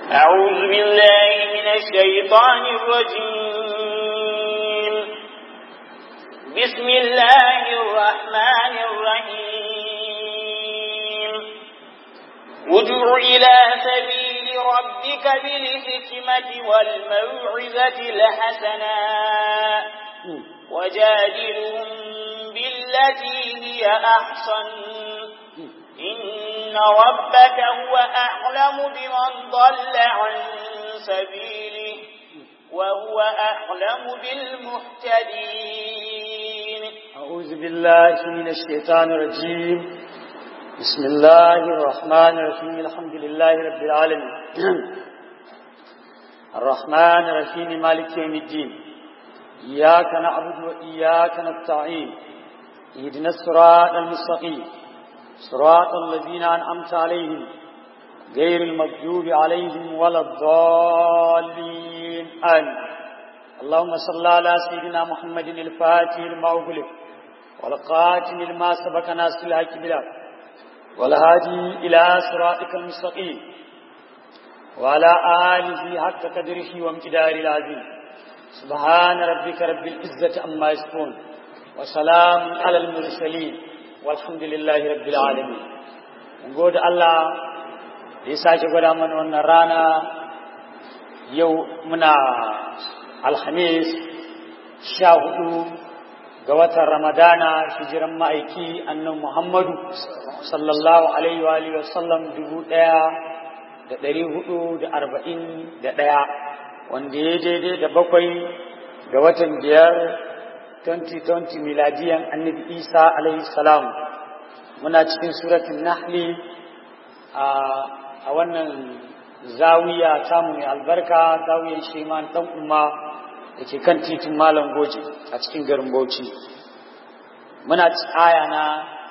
أعوذ بالله من الشيطان الرجيم بسم الله الرحمن الرحيم ادع إلى سبيل ربك بالحكمة والموعظة الحسنة وجادلهم بالتي هي أحسن إن ربك هو أعلم بمن ضل عن سبيله وهو أعلم بالمهتدين أعوذ بالله من الشيطان الرجيم بسم الله الرحمن الرحيم الحمد لله رب العالمين الرحمن الرحيم مالك يوم الدين إياك نعبد وإياك نستعين اهدنا الصراط المستقيم صراط الذين أنعمت عليهم غير المغضوب عليهم ولا الضالين آمين اللهم صل على سيدنا محمد الفاتح لما أغلق والقاتم لما سبق ناس الحق بالحق والهادي إلى صراطك المستقيم وعلى آله حق قدره وامتدار العظيم سبحان ربك رب العزة أما يصفون وسلام على المرسلين والحمد لله رب العالمين gode Allah da ya sake gwada mana wannan rana yau muna alhamis sha hudu ga watan ramadana hijiran ma'aiki annan muhammadu sallallahu alaihi wa alihi wasallam dubu daya da dari hudu da arba'in da daya wanda ya daidai da bakwai ga watan biyar 2020 miladiyan annabi isa alaihi salam muna cikin suratun nahli a wannan zawiya tamu mai albarka zawiyan sheman dan umma da ke kan titin malam goji a cikin garin bauchi muna aya na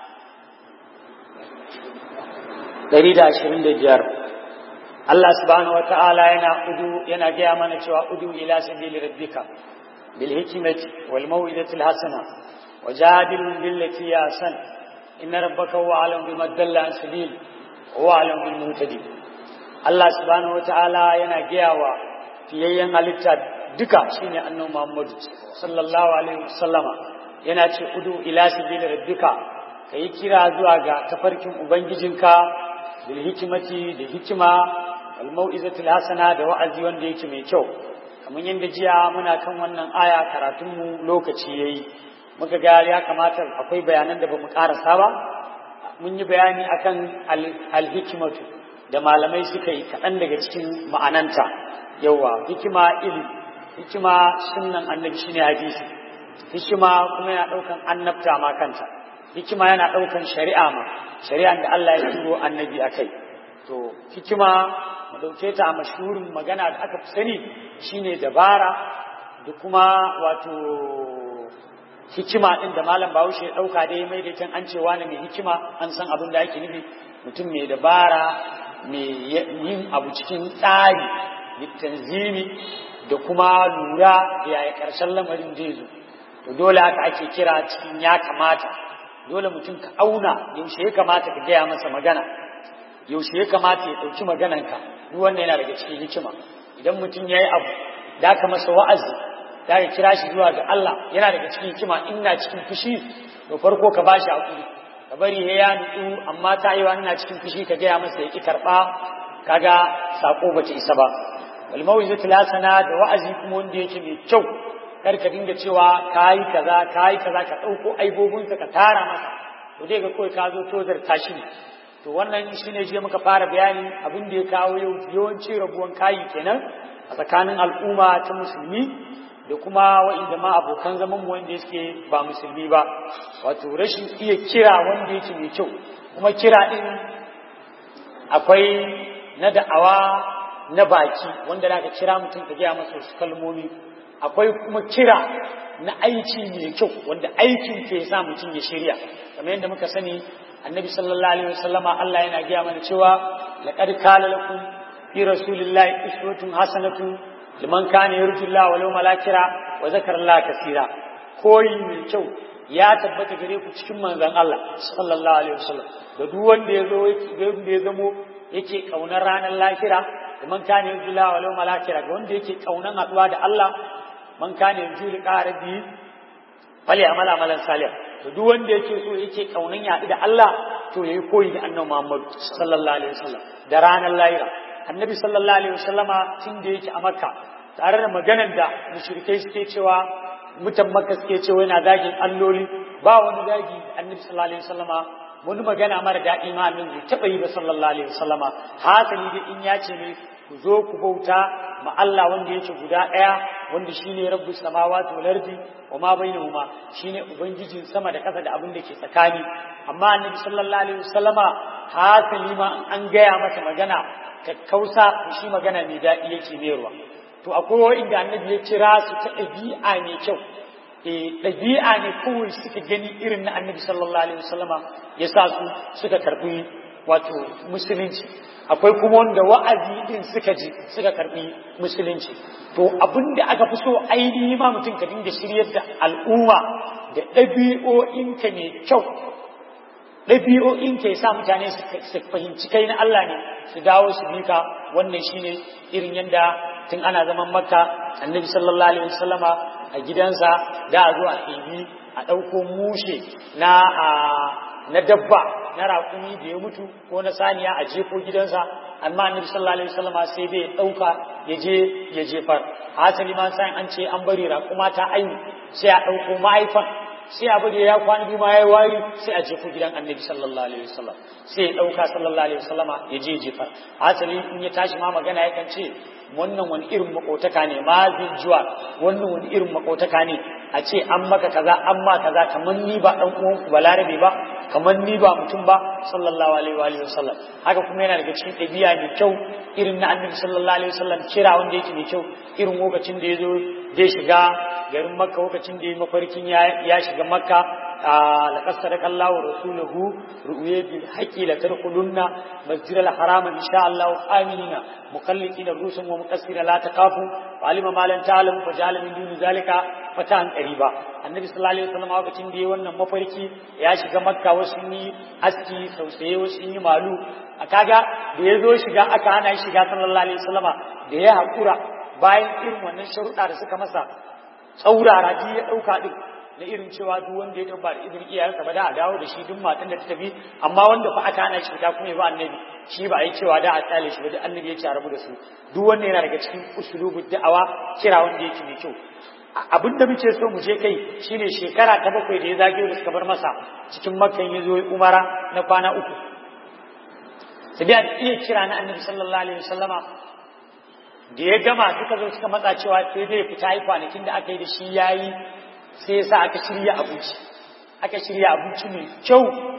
125 Allah subhanahu wata'ala yana udu yana gaya mana cewa udu ila sabili rabbika bil hikmati wal mau'izati al hasana wajadilhum billati ya san inna rabbaka huwa alim bima dalla an sabil huwa alim bil muhtadin Allah subhanahu wata'ala yana gaya wa fiyayyen halitta duka shine annabi Muhammad sallallahu alaihi wasallama yana ce udu ila sabili rabbika kai kira zuwa ga tafarkin ubangijinka bil hikmati da hikima wal mau'izatil hasana da wa'azi wanda yake mai kyau kamar yadda jiya muna kan wannan aya karatun mu lokaci yayi muka ga ya kamata akwai bayanan da bamu karasa ba mun yi bayani akan al hikmatu da malamai suka yi kaɗan daga cikin ma'ananta yawa hikima ilmi hikima sunnan annabi shine hadisi hikima kuma yana ɗaukan annabta ma kanta hikima yana ɗaukan shari'a ma shari'an da Allah ya turo annabi akai to hikima mu dauke ta a mashhurin magana da aka fi sani shine dabara da kuma wato hikima din da malam Bahaushe ya dauka da ya mai da can an cewa ne mai hikima an san abin da ake nufi mutum mai dabara mai yin abu cikin tsari tanzimi da kuma lura yaya karshen lamarin zai zo to dole haka ake kira cikin ya kamata dole mutum ka auna yaushe ya kamata ka gaya masa magana yaushe ya kamata ya ɗauki magananka duk wannan yana daga cikin hikima idan mutum ya yi abu da ka masa wa'azi da ka kira shi zuwa ga Allah yana daga cikin hikima ina cikin fushi to farko ka bashi hakuri ka bari ya ya nutsu amma ta yi ina cikin fushi ka gaya masa ya ki karɓa kaga sako bata isa ba wal mawizatu lasana da wa'azi kuma wanda yake mai kyau kar ka dinga cewa kayi kaza kayi kaza ka ɗauko aibobinsa ka tara masa to dai ga kawai ka zo tozar tashi ne to wannan shine je muka fara bayani abin da ya kawo yau yawanci rabuwan kayi kenan a tsakanin al'umma ta musulmi da kuma wa'inda ma abokan zaman mu wanda suke ba musulmi ba wato rashin iya kira wanda yake mai kyau kuma kira din akwai na da'awa na baki wanda da ka kira mutum ka gaya masa wasu kalmomi akwai kuma kira na aiki mai kyau wanda aikin ke sa mutum ya shirya kamar yadda muka sani annabi sallallahu alaihi wasallama Allah yana gaya mana cewa laqad kana lakum fi rasulillahi uswatun hasanatun liman kana yarju Allah wal yawmal akhir wa zakara Allah kaseera koyi mai kyau ya tabbata gare ku cikin manzon Allah sallallahu alaihi wasallam da duk wanda ya zo wanda ya zamo yake kaunar ranar lahira man kana yarju la wal yawmal akhir ga wanda yake kaunan haduwa da Allah man kana yarju liqa rabbi fali amal amalan salih to duk wanda yake so yake kaunan ya da Allah to yayi koyi da annabi Muhammad sallallahu alaihi wasallam da ranar lahira annabi sallallahu alaihi wasallama tun da yake a makka tare da maganar da mushrikai suke cewa mutan makka suke cewa yana zagin alloli ba wani zagi annabi sallallahu alaihi wasallama wani magana mara daɗi ma annabi bai taɓa yi ba sallallahu alaihi wasallama hasali da in ya ce ne ku zo ku bauta ma Allah wanda yake guda ɗaya wanda shine rabbus samawati wal ardi wa ma bainahuma shine ubangijin sama da ƙasa da abin da ke tsakani amma annabi sallallahu alaihi wasallama hasali ma an gaya masa magana kakkausa shi magana mai daɗi yake mayarwa to akwai inda annabi ya kira su ta ɗabi'a mai kyau eh ɗabi'a ne kawai suka gani irin na annabi sallallahu alaihi wasallama ya sa su suka karɓi wato musulunci akwai kuma wanda wa'azi din suka ji suka karɓi musulunci to abin da aka fi so ainihi ma mutum ka dinga shiryar da al'umma da ɗabi'o'inka mai kyau ɗabi'o'in ke sa mutane su fahimci kai na Allah ne su dawo su bi ka wannan shine irin yadda tun ana zaman makka annabi sallallahu alaihi wasallama a gidansa da a zo a ɗebi a ɗauko mushe na na dabba na raƙumi da ya mutu ko na saniya a jefo gidansa amma annabi sallallahu alaihi wasallama sai dai ya ɗauka ya je ya jefar hasali ma sai an ce an bari raƙuma ta aihu sai a ɗauko ma'aifan sai abu da ya kwana biyu ma ya wari sai a jefo gidan annabi sallallahu alaihi wasallam sai ya dauka sallallahu alaihi wasallama ya je jefa asali in ya tashi ma magana yakan ce wannan wani irin makotaka ne ma zuwa wannan wani irin makotaka ne a ce an maka kaza an ma kaza kamar ni ba dan uwan ku balarabe ba kamar ni ba mutum ba sallallahu alaihi wa alihi wasallam haka kuma yana daga cikin ɗabi'a mai kyau irin na annabi sallallahu alaihi wasallam kira wanda yake mai kyau irin lokacin da ya zo zai shiga garin makka lokacin da ya mafarkin ya shiga makka laqad sadaqa Allahu rasuluhu ru'ya bil haqqi la tadkhulunna masjid al haram insha Allah aminina muqallidina rusun wa muqassira la taqafu wa alima ma lan ta'lamu fa ja'ala min duni zalika fatan qariba annabi sallallahu alaihi wasallam lokacin da ya wannan mafarki ya shiga makka wasu yi aski sausaye wasu yi malu a kaga da ya zo shiga aka hana shi shiga sallallahu alaihi wasallama da ya haƙura bayan irin wannan sharuɗa da suka masa tsaurara ji ya ɗauka ɗin na irin cewa duk wanda ya tabba da izinin iyayensa ba da a dawo da shi duk matan da ta tafi amma wanda fa aka hana shi ta kuma ya ba annabi shi ba a yi cewa da a tsale shi ba duk annabi ya ce a rabu da su duk wanda yana daga cikin usulubu da'awa kira wanda yake mai kyau abin da muke so mu je kai shine shekara ta bakwai da ya zagayo da suka bar masa cikin makkan ya zo umara na kwana uku sai da iya kira na annabi sallallahu alaihi wasallama da ya gama suka zo suka matsa cewa sai dai fita yi kwanakin da aka yi da shi yayi sai yasa aka shirya abinci aka shirya abinci mai kyau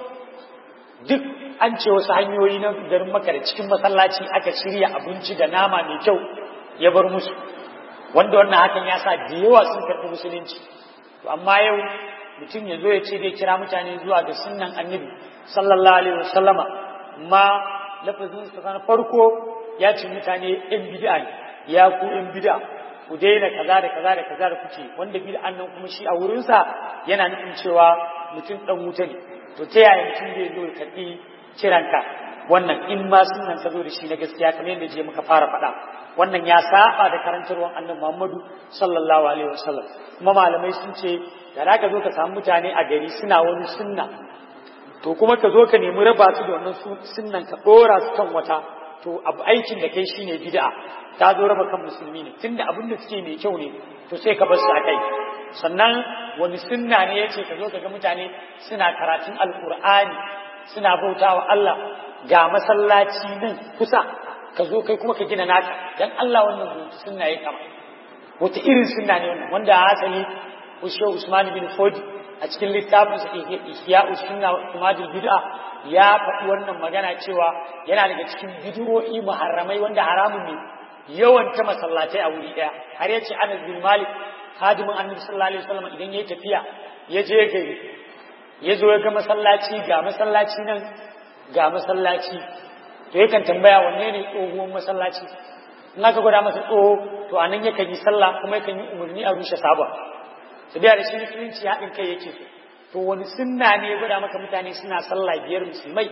duk an ce wasu hanyoyi na garin maka da cikin masallaci aka shirya abinci da nama mai kyau ya bar musu wanda wannan hakan ya sa da yawa sun karɓi musulunci to amma yau mutum ya zo ya ce zai kira mutane zuwa ga sunnan annabi sallallahu alaihi wasallama ma lafazin sa na farko ya ce mutane yan bid'a ne ya ku yan bid'a ku daina kaza da kaza da kaza da kuke wanda bid'an nan kuma shi a wurin sa yana nufin cewa mutum dan wuta ne to ta yaya mutum zai zo ya karbi kiranka wannan in ma sunnan ka zo da shi na gaskiya kamar yadda je muka fara faɗa wannan ya saba da karantarwar annabi Muhammadu sallallahu alaihi wasallam kuma malamai sun ce da za ka zo ka samu mutane a gari suna wani sunna to kuma ka zo ka nemi raba su da wannan sunnan ka dora su kan wata to abu aikin da kai shine bid'a ta zo raba kan musulmi ne tunda abin da suke mai kyau ne to sai ka bar su a kai sannan wani sunna ne yace ka zo ka ga mutane suna karatun alqur'ani suna bautawa Allah ga masallaci nan kusa ka zo kai kuma ka gina naka dan Allah wannan sunna ya kama wata irin sunna ne wannan wanda a asali Ushe Usman bin Fodi a cikin littafin sa Ihya Sunna wa Imadul Bid'a ya faɗi wannan magana cewa yana daga cikin bid'o'i muharramai wanda haramun ne yawan ta masallatai a wuri daya har yace Anas bin Malik hadimin Annabi sallallahu alaihi wasallam idan yayi tafiya ya je gari ya zo ya ga masallaci ga masallaci nan ga masallaci to yakan tambaya wanne ne tsohuwan masallaci in aka gwada masa tsoho to anan yakan yi sallah kuma yakan yi umarni a rushe sabon su biya da shi musulunci haɗin kai yake so to wani sunna ne ya gwada maka mutane suna sallah biyar musulmai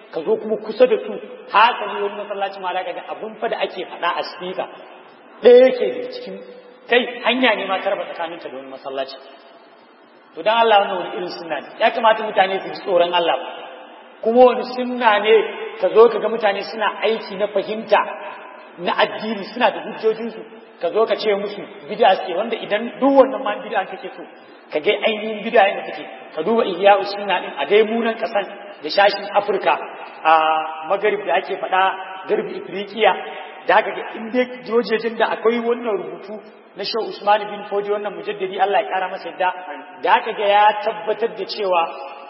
ka zo kuma kusa da su haka ne wani masallaci ma da ga abun fa da ake faɗa a speaker ɗaya yake da cikin kai hanya ne ma ta raba tsakaninta da wani masallaci to dan Allah wannan wani irin sunna ne ya kamata mutane su ji tsoron Allah kuma wani sunna ne ka zo ka ga mutane suna aiki na fahimta na addini suna da hujjojinsu ka zo ka ce musu bid'a ce wanda idan duk wannan ma bid'a kake so ka ga ainihin bid'a yadda take ka duba ihya sunna din a dai munan kasan da shashin Afirka a magarib da ake faɗa garbi Ifriqiya da haka ga in dai jojejin da akwai wannan rubutu na Shehu Usman bin Fodi wannan mujaddidi Allah ya kara masa yadda da haka ga ya tabbatar da cewa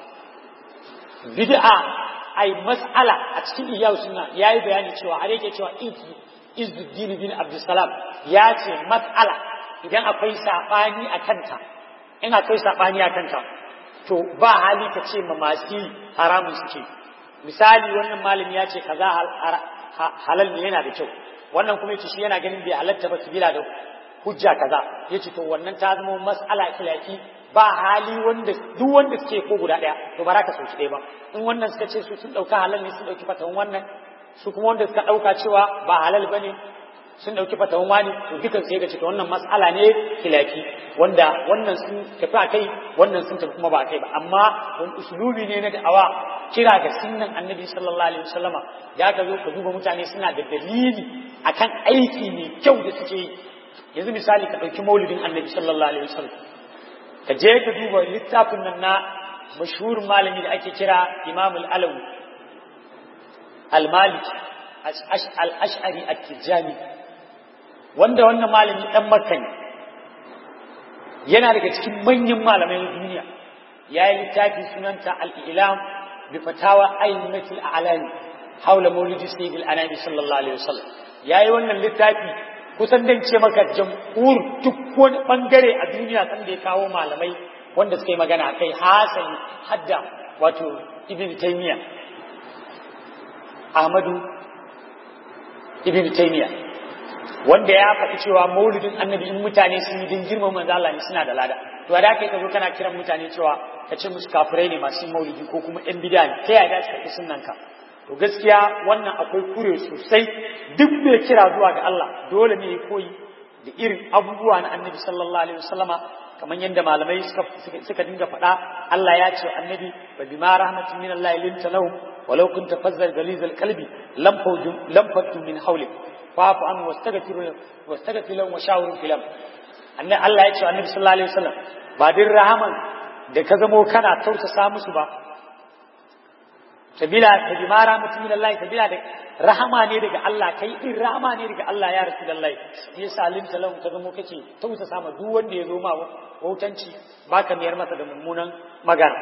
bid'a ai mas'ala a cikin ihya sunna yayi bayani cewa har yake cewa Izzuddin bin Abdulsalam ya ce mas'ala idan akwai sabani a kanta in akwai sabani a kanta to ba hali ka ce ma masu haramun suke misali wannan malami ya ce kaza halal ne yana da kyau wannan kuma yace shi yana ganin bai halatta ba su bila da hujja kaza yace to wannan ta zama mas'ala kilaki ba hali wanda duk wanda suke ko guda daya to ba za ka sauki ɗaya ba in wannan suka ce su sun dauka halal ne sun dauki fatawan wannan su kuma wanda suka dauka cewa ba halal bane sun dauki fatawan wani to dukan sai ga ce to wannan mas'ala ne kilaki wanda wannan sun tafi a kai wannan sun tafi kuma ba a kai ba amma wani usulubi ne na da'awa kira ga sunnan annabi sallallahu alaihi wasallama ya ka zo ka duba mutane suna da dalili akan aiki mai kyau da suke yi yanzu misali ka ɗauki maulidin annabi sallallahu alaihi wasallam ka je ka duba littafin nan na mashhurin malami da ake kira imam al-alawi al-malik al-ash'ari at-tijani wanda wannan malami dan makka ne yana daga cikin manyan malamai na duniya yayi littafi sunanta al-ilam bi fatawa ayyimatul a'lami haula maulidi sayyidil anami sallallahu alaihi wasallam yayi wannan littafi kusan dan ce maka jamhur duk wani bangare a duniya san da ya kawo malamai wanda suka yi magana kai hasani hadda wato ibn taymiya ahmadu ibn taymiya wanda ya faɗi cewa maulidin annabi in mutane sun yi din girman manzo Allah ne suna da lada to da kai ka zo kana kiran mutane cewa ka ce musu kafirai ne masu maulidi ko kuma yan bid'a ne ta yaya za su sunnan ka to gaskiya wannan akwai kure sosai duk mai kira zuwa ga Allah dole ne ya koyi da irin abubuwa na annabi sallallahu alaihi wasallama kamar yadda malamai suka suka dinga faɗa Allah ya ce annabi wa bima rahmatin min Allah linta lahum walau kunta fazzal galiz alqalbi lam fawjum lam fattu min hawlik fa'fu an wastaghfir wastaghfir lahum wa shawir fil amr annabi Allah ya ce annabi sallallahu alaihi wasallam ba din rahaman da ka zamo kana tausasa musu ba sabila ta bi mara mutum min Allah sabila da rahama ne daga Allah kai din rahama ne daga Allah ya rasulullahi ya salim talau ka zamo kake tausasa ma duk wanda ya zo ma wautanci baka miyar masa da mummunan magana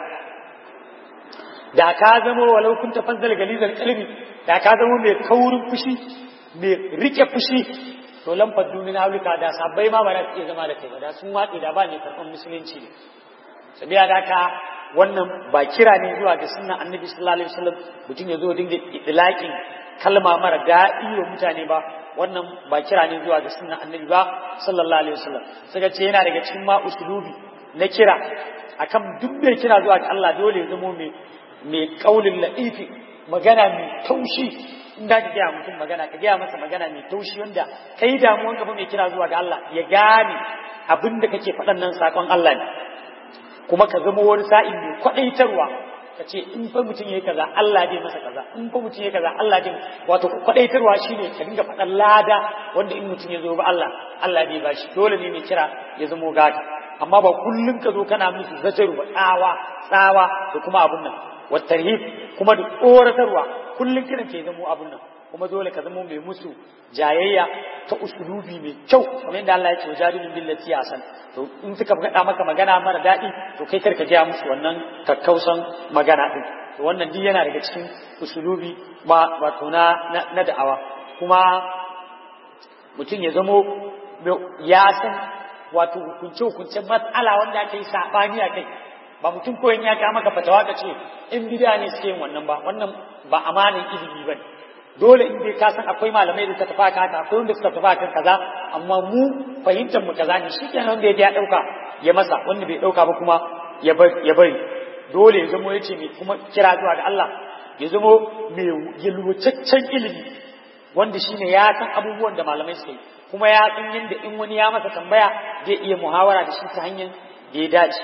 da ka zamo walau kun tafazzal galizal qalbi da ka zamo mai kaurin fushi mai rike fushi to lamfar duniya aulika da sabbai ma ba za su iya zama da kai ba da sun watsi da ba ne karɓar musulunci ne sabila da ka wannan ba kira ne zuwa ga sunnan annabi sallallahu alaihi wasallam mutum ya zo dinga idlaqin kalma mara daɗi wa mutane ba wannan ba kira ne zuwa ga sunnan annabi ba sallallahu alaihi wasallam suka ce yana daga cikin ma usulubi na kira akan duk mai kira zuwa ga Allah dole ya zamo mai mai kaulin la'ifi magana mai taushi in da ka gaya mutum magana ka gaya masa magana mai taushi wanda kai damuwan ka mai kira zuwa ga Allah ya gane abin da kake faɗan nan sakon Allah ne kuma ka zama wani sa'in mai kwaɗaitarwa ka ce in fa mutum yayi kaza Allah zai masa kaza in fa mutum yayi kaza Allah zai wato kwaɗaitarwa shine ka dinga faɗan lada wanda in mutum ya zo ba Allah Allah zai bashi dole ne mai kira ya zamo gata amma ba kullum ka zo kana musu zajaru ba tsawa tsawa da kuma abun nan wa tarhib kuma da tsoratarwa kullum kiran ke zamo abun nan kuma dole ka zamo mai musu jayayya ta usulubi mai kyau kamar yadda Allah ya ce wajadilun billati asan to in suka faɗa maka magana mara daɗi to kai karka gaya musu wannan kakkausan magana din to wannan duk yana daga cikin usulubi ba wato na na da'awa kuma mutum ya zamo ya san wato hukunce hukuncen matsala wanda aka yi sabani a kai ba mutum koyon ya ka maka fatawa ka ce in bid'a ne suke yin wannan ba wannan ba amanin ilimi bane dole in dai ka san akwai malamai da suka tafi haka haka akwai wanda suka tafi kan kaza amma mu fahimtar mu kaza ne shikenan wanda ya dauka ya masa wanda bai dauka ba kuma ya bari ya bari dole ya zama yace mai kuma kira zuwa ga Allah ya zama mai yalwataccen ilimi wanda shine ya san abubuwan da malamai suka yi kuma ya san yadda in wani ya masa tambaya zai iya muhawara da shi ta hanyar da ya dace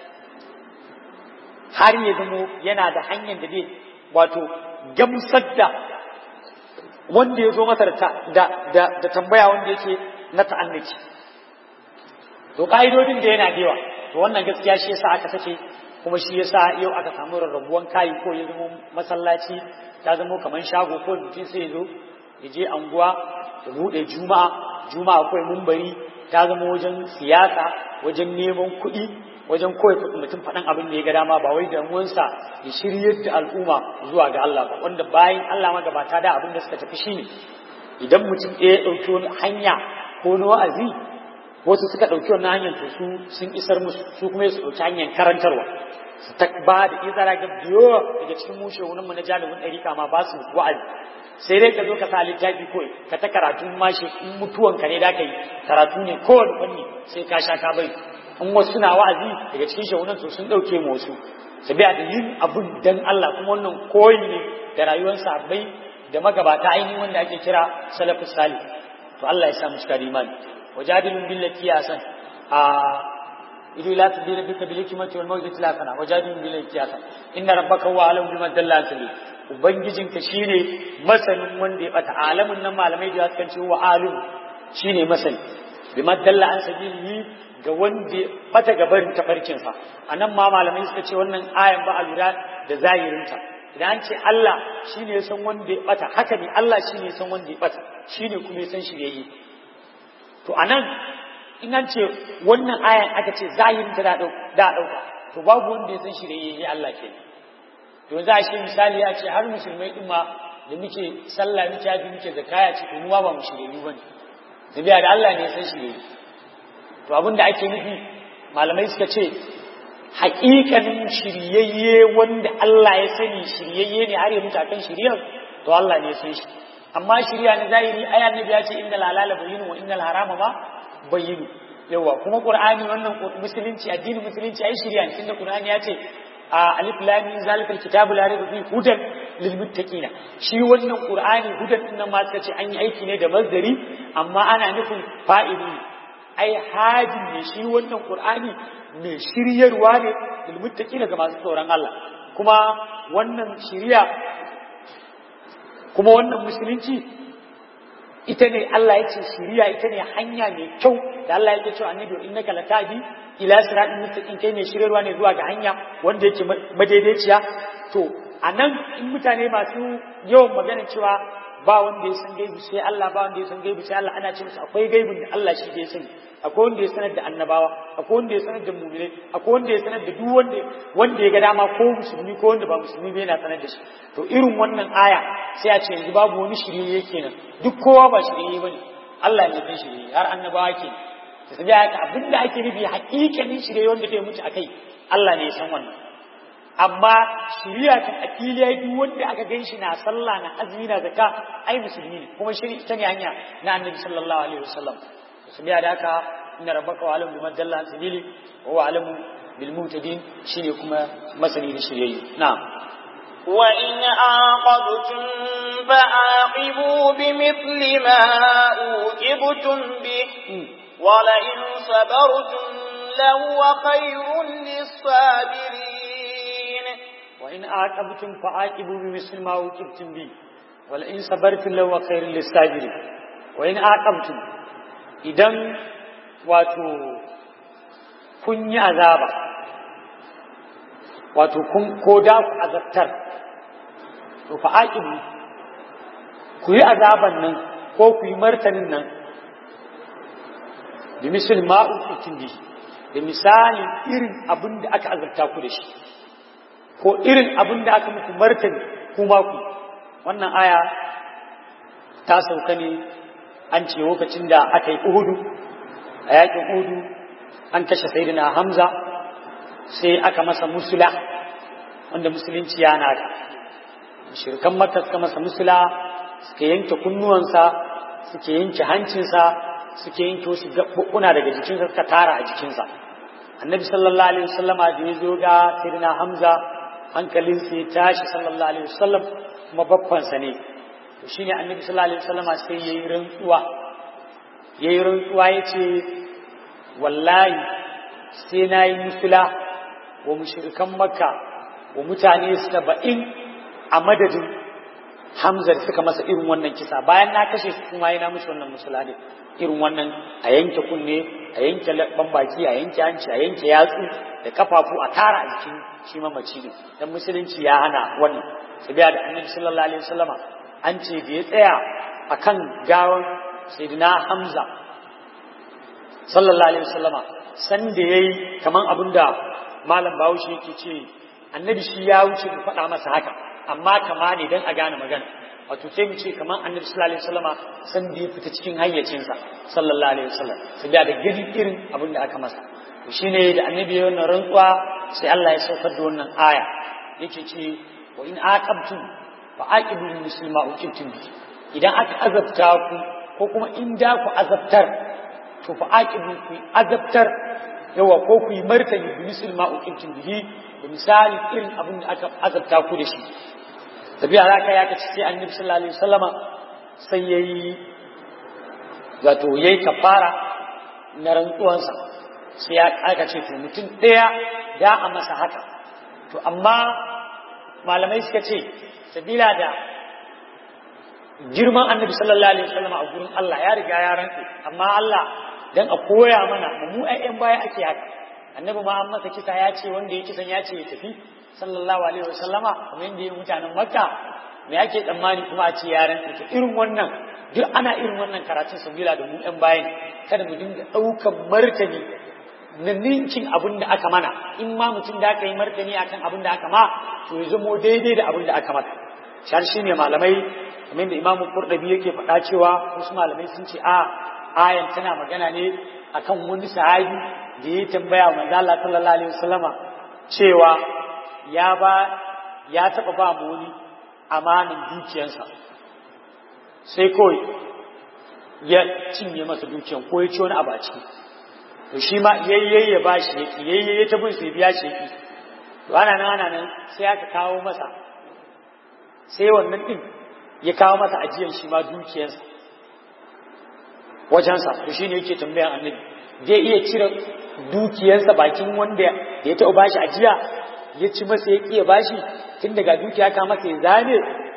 har ya zamo yana da hanyar da zai wato gamsar da wanda ya zo masa da tambaya wanda yake na ta'annaci to ka'idodin da yana da yawa to wannan gaskiya shi yasa aka sake kuma shi yasa yau aka samu rarrabuwan kayi ko ya zama masallaci ta zama kamar shago ko mutum sai ya zo ya je anguwa ya buɗe juma'a juma'a akwai mumbari ta zama wajen siyasa wajen neman kuɗi wajen kawai mutum faɗan abin da ya ga dama ba wai damuwansa ya shiryar da al'umma zuwa ga Allah ba wanda bayan Allah magabata da abin da suka tafi shine idan mutum ɗaya ya ɗauki wani hanya ko na wa'azi wasu suka ɗauki wannan hanyar to su sun isar musu su kuma su ɗauki hanyar karantarwa su ta ba da izara ga biyo daga cikin mushe wani mu na jalibin ɗarika ma ba su wa'azi sai dai ka zo ka sa littafi kawai ka ta karatu mashi in mutuwanka ne da ka yi karatu ne kowane fanni sai ka sha ka bari in wasu suna wa'azi daga cikin shagunan su sun ɗauke mu wasu su biya da yin abun dan Allah kuma wannan koyi ne da rayuwar sahabbai da magabata ainihin wanda ake kira salafus salih to Allah ya sa mu cika da imani wajadilun billati ya san a idu la tadira bika bil hikmati wal mawdati la sana wajadilun billati ya san inna rabbaka huwa alam biman dalla sabil ubangijinka shine masanin wanda ya bata alamun nan malamai da suka ce wa alim shine masani biman dalla an sabilihi ga wanda bata gabarin tafarkinsa a nan ma malamai suka ce wannan ayan ba a lura da zahirinta idan an ce Allah shi ne san wanda ya bata haka ne Allah shi ne san wanda ya bata shi ne kuma ya san shiryayye to a nan in an ce wannan ayan aka ce zahirinta da ɗauka to babu wanda ya san shiryayye Allah ke to za a ce misali ya ce har musulmai ɗin ma da muke sallah muke haji muke zakaya ce to mu ba mu shiryayyu bane da da Allah ne ya san shiryayye to abin da ake nufi malamai suka ce haƙiƙanin shiryayye wanda Allah ya sani shiryayye ne har ya mutu akan shiryar to Allah ne ya san shi amma shirya na zahiri aya annabi ya ce inna lalala bayyinu wa innal harama ma bayyinu yawa kuma qur'ani wannan musulunci addinin musulunci ai shirya ne tunda qur'ani ya ce a alif lam mim zalikal kitabu la raiba fihi hudan lil muttaqina shi wannan qur'ani hudan din nan ma suka ce an yi aiki ne da mazdari amma ana nufin fa'ili ai hajin ne shi wannan qur'ani mai shiryarwa ne lil muttaqina ga masu tsoron Allah kuma wannan shiriya kuma wannan musulunci ita ne Allah ya ce shiriya ita ne hanya mai kyau da Allah yake cewa annabi innaka latadi ila siratin mustaqim kai mai shiryarwa ne zuwa ga hanya wanda yake madaidaiciya to anan in mutane masu yawan magana cewa ba wanda ya san gaibi sai Allah ba wanda ya san gaibi sai Allah ana ce musu akwai gaibin da Allah shi ke sani akwai wanda ya sanar da annabawa akwai wanda ya sanar da mu'minai akwai wanda ya sanar da duk wanda wanda ya ga dama ko musulmi ko wanda ba musulmi ba yana sanar da shi to irin wannan aya sai a ce yanzu babu wani shirye kenan duk kowa ba shirye bane Allah ne ya shirye har annabawa ke to sai haka abinda ake nufi haƙiƙanin shirye wanda zai mutu akai Allah ne ya san wannan amma shiriya ta akili ya duk wanda aka gan shi na sallah na azumi na zakka ai musulmi ne kuma shiri ita ne hanya na annabi sallallahu alaihi wasallam su biya da haka inna rabbaka wa alamu biman dalla sabili wa huwa alamu bil muhtadin shine kuma masani da shiryayye na'am وإن عاقبتم فعاقبوا بمثل ما أوجبتم به ولئن صبرتم لهو خير للصابرين وإن عاقبتم فعاقبوا بمثل ما عوقبتم به ولئن صبرتم لهو خير للصابرين وإن عاقبتم idan wato kun yi azaba wato kun ko da ku azabtar to fa aqibu ku yi azaban nan ko ku yi martanin nan da misal ma'u bi da misalin irin abin da aka azabta ku da shi ko irin abin da aka muku martani kuma ku wannan aya ta sauka ne an ce lokacin da aka yi uhudu a yakin uhudu an kashe sayyidina hamza sai aka masa musula wanda musulunci ya nada shirkan makka suka masa musula suka yanke kunnuwansa suke yanke hancinsa suke yanke wasu gaɓuɓɓuna daga jikinsa suka tara a jikinsa annabi sallallahu alaihi wasallama da ya zo ga sayyidina hamza hankalin sai tashi sallallahu alaihi wasallam kuma babbansa ne to shine annabi sallallahu alaihi wasallam sai yayi rantsuwa yayi rantsuwa yace wallahi sai nayi musula wa mushrikan makka wa mutane saba'in a madadin hamza da suka masa irin wannan kisa bayan na kashe su kuma yana musu wannan musula ne irin wannan a yanke kunne a yanke labban baki a yanke hanci a yanke yatsu da kafafu a tara a jikin shi mamaci ne dan musulunci ya hana wannan sabiya da annabi sallallahu alaihi wasallama an ce da ya tsaya akan gawan sayyidina hamza sallallahu alaihi wasallama san da yayi kaman abinda malam bahaushe yake ce annabi shi ya wuce mu faɗa masa haka amma kama ne dan a gane magana wato sai mu ce kaman annabi sallallahu alaihi wasallama san da ya fita cikin hayyacinsa sallallahu alaihi wasallam sabiya da gidi irin abin da aka masa to shine da annabi ya wannan rantsuwa sai Allah ya saukar da wannan aya yake ce wa in aqabtum fa aqibu muslima uqibtum bi idan aka azabta ku ko kuma in da ku azabtar to fa aqibu ku azabtar yawa ko ku yi martani bi muslima uqibtum bihi da misali irin abin da aka azabta ku da shi tabi'a haka ya kace sai annabi sallallahu alaihi wasallama sai yayi wato yayi kafara na rantsuwansa sai ya aka ce to mutum ɗaya da a masa haka to amma malamai suka ce sabila da girman annabi sallallahu alaihi wasallam a gurin Allah ya riga ya rantse amma Allah dan a koya mana mu ayyan baya ake haka annabi ma an masa kisa ya ce wanda ya kisan ya ce ya tafi sallallahu alaihi wasallama kamar yadda ya mutanen makka me ake tsammani kuma a ce ya rantse to irin wannan duk ana irin wannan karatun sabila da mu yan bayan kada mu dinga ɗaukan martani na ninkin abin da aka mana in ma mutum da aka yi martani akan abin da aka ma to ya zamo daidai da abin da aka mata shar shi ne malamai kamar da imamu kurdabi yake faɗa cewa wasu malamai sun ce a ayan tana magana ne akan wani sahabi da ya tambaya wa manzo Allah sallallahu alaihi wasallama cewa ya ba ya taba ba mu wani amanin dukiyarsa sai kawai ya cinye masa dukiyan ko ya ci wani abu a ciki to shi ma yayye ya bashi yaki yayye ya tabin sai biya shi yaki to ana nan ana nan sai aka kawo masa sai wannan din ya kawo masa ajiyan shi ma dukiyarsa wajensa to shine yake tambayan annabi zai iya cire dukiyarsa bakin wanda ya taɓa bashi ajiya ya ci masa ya ya bashi tun daga dukiya ka masa ya zane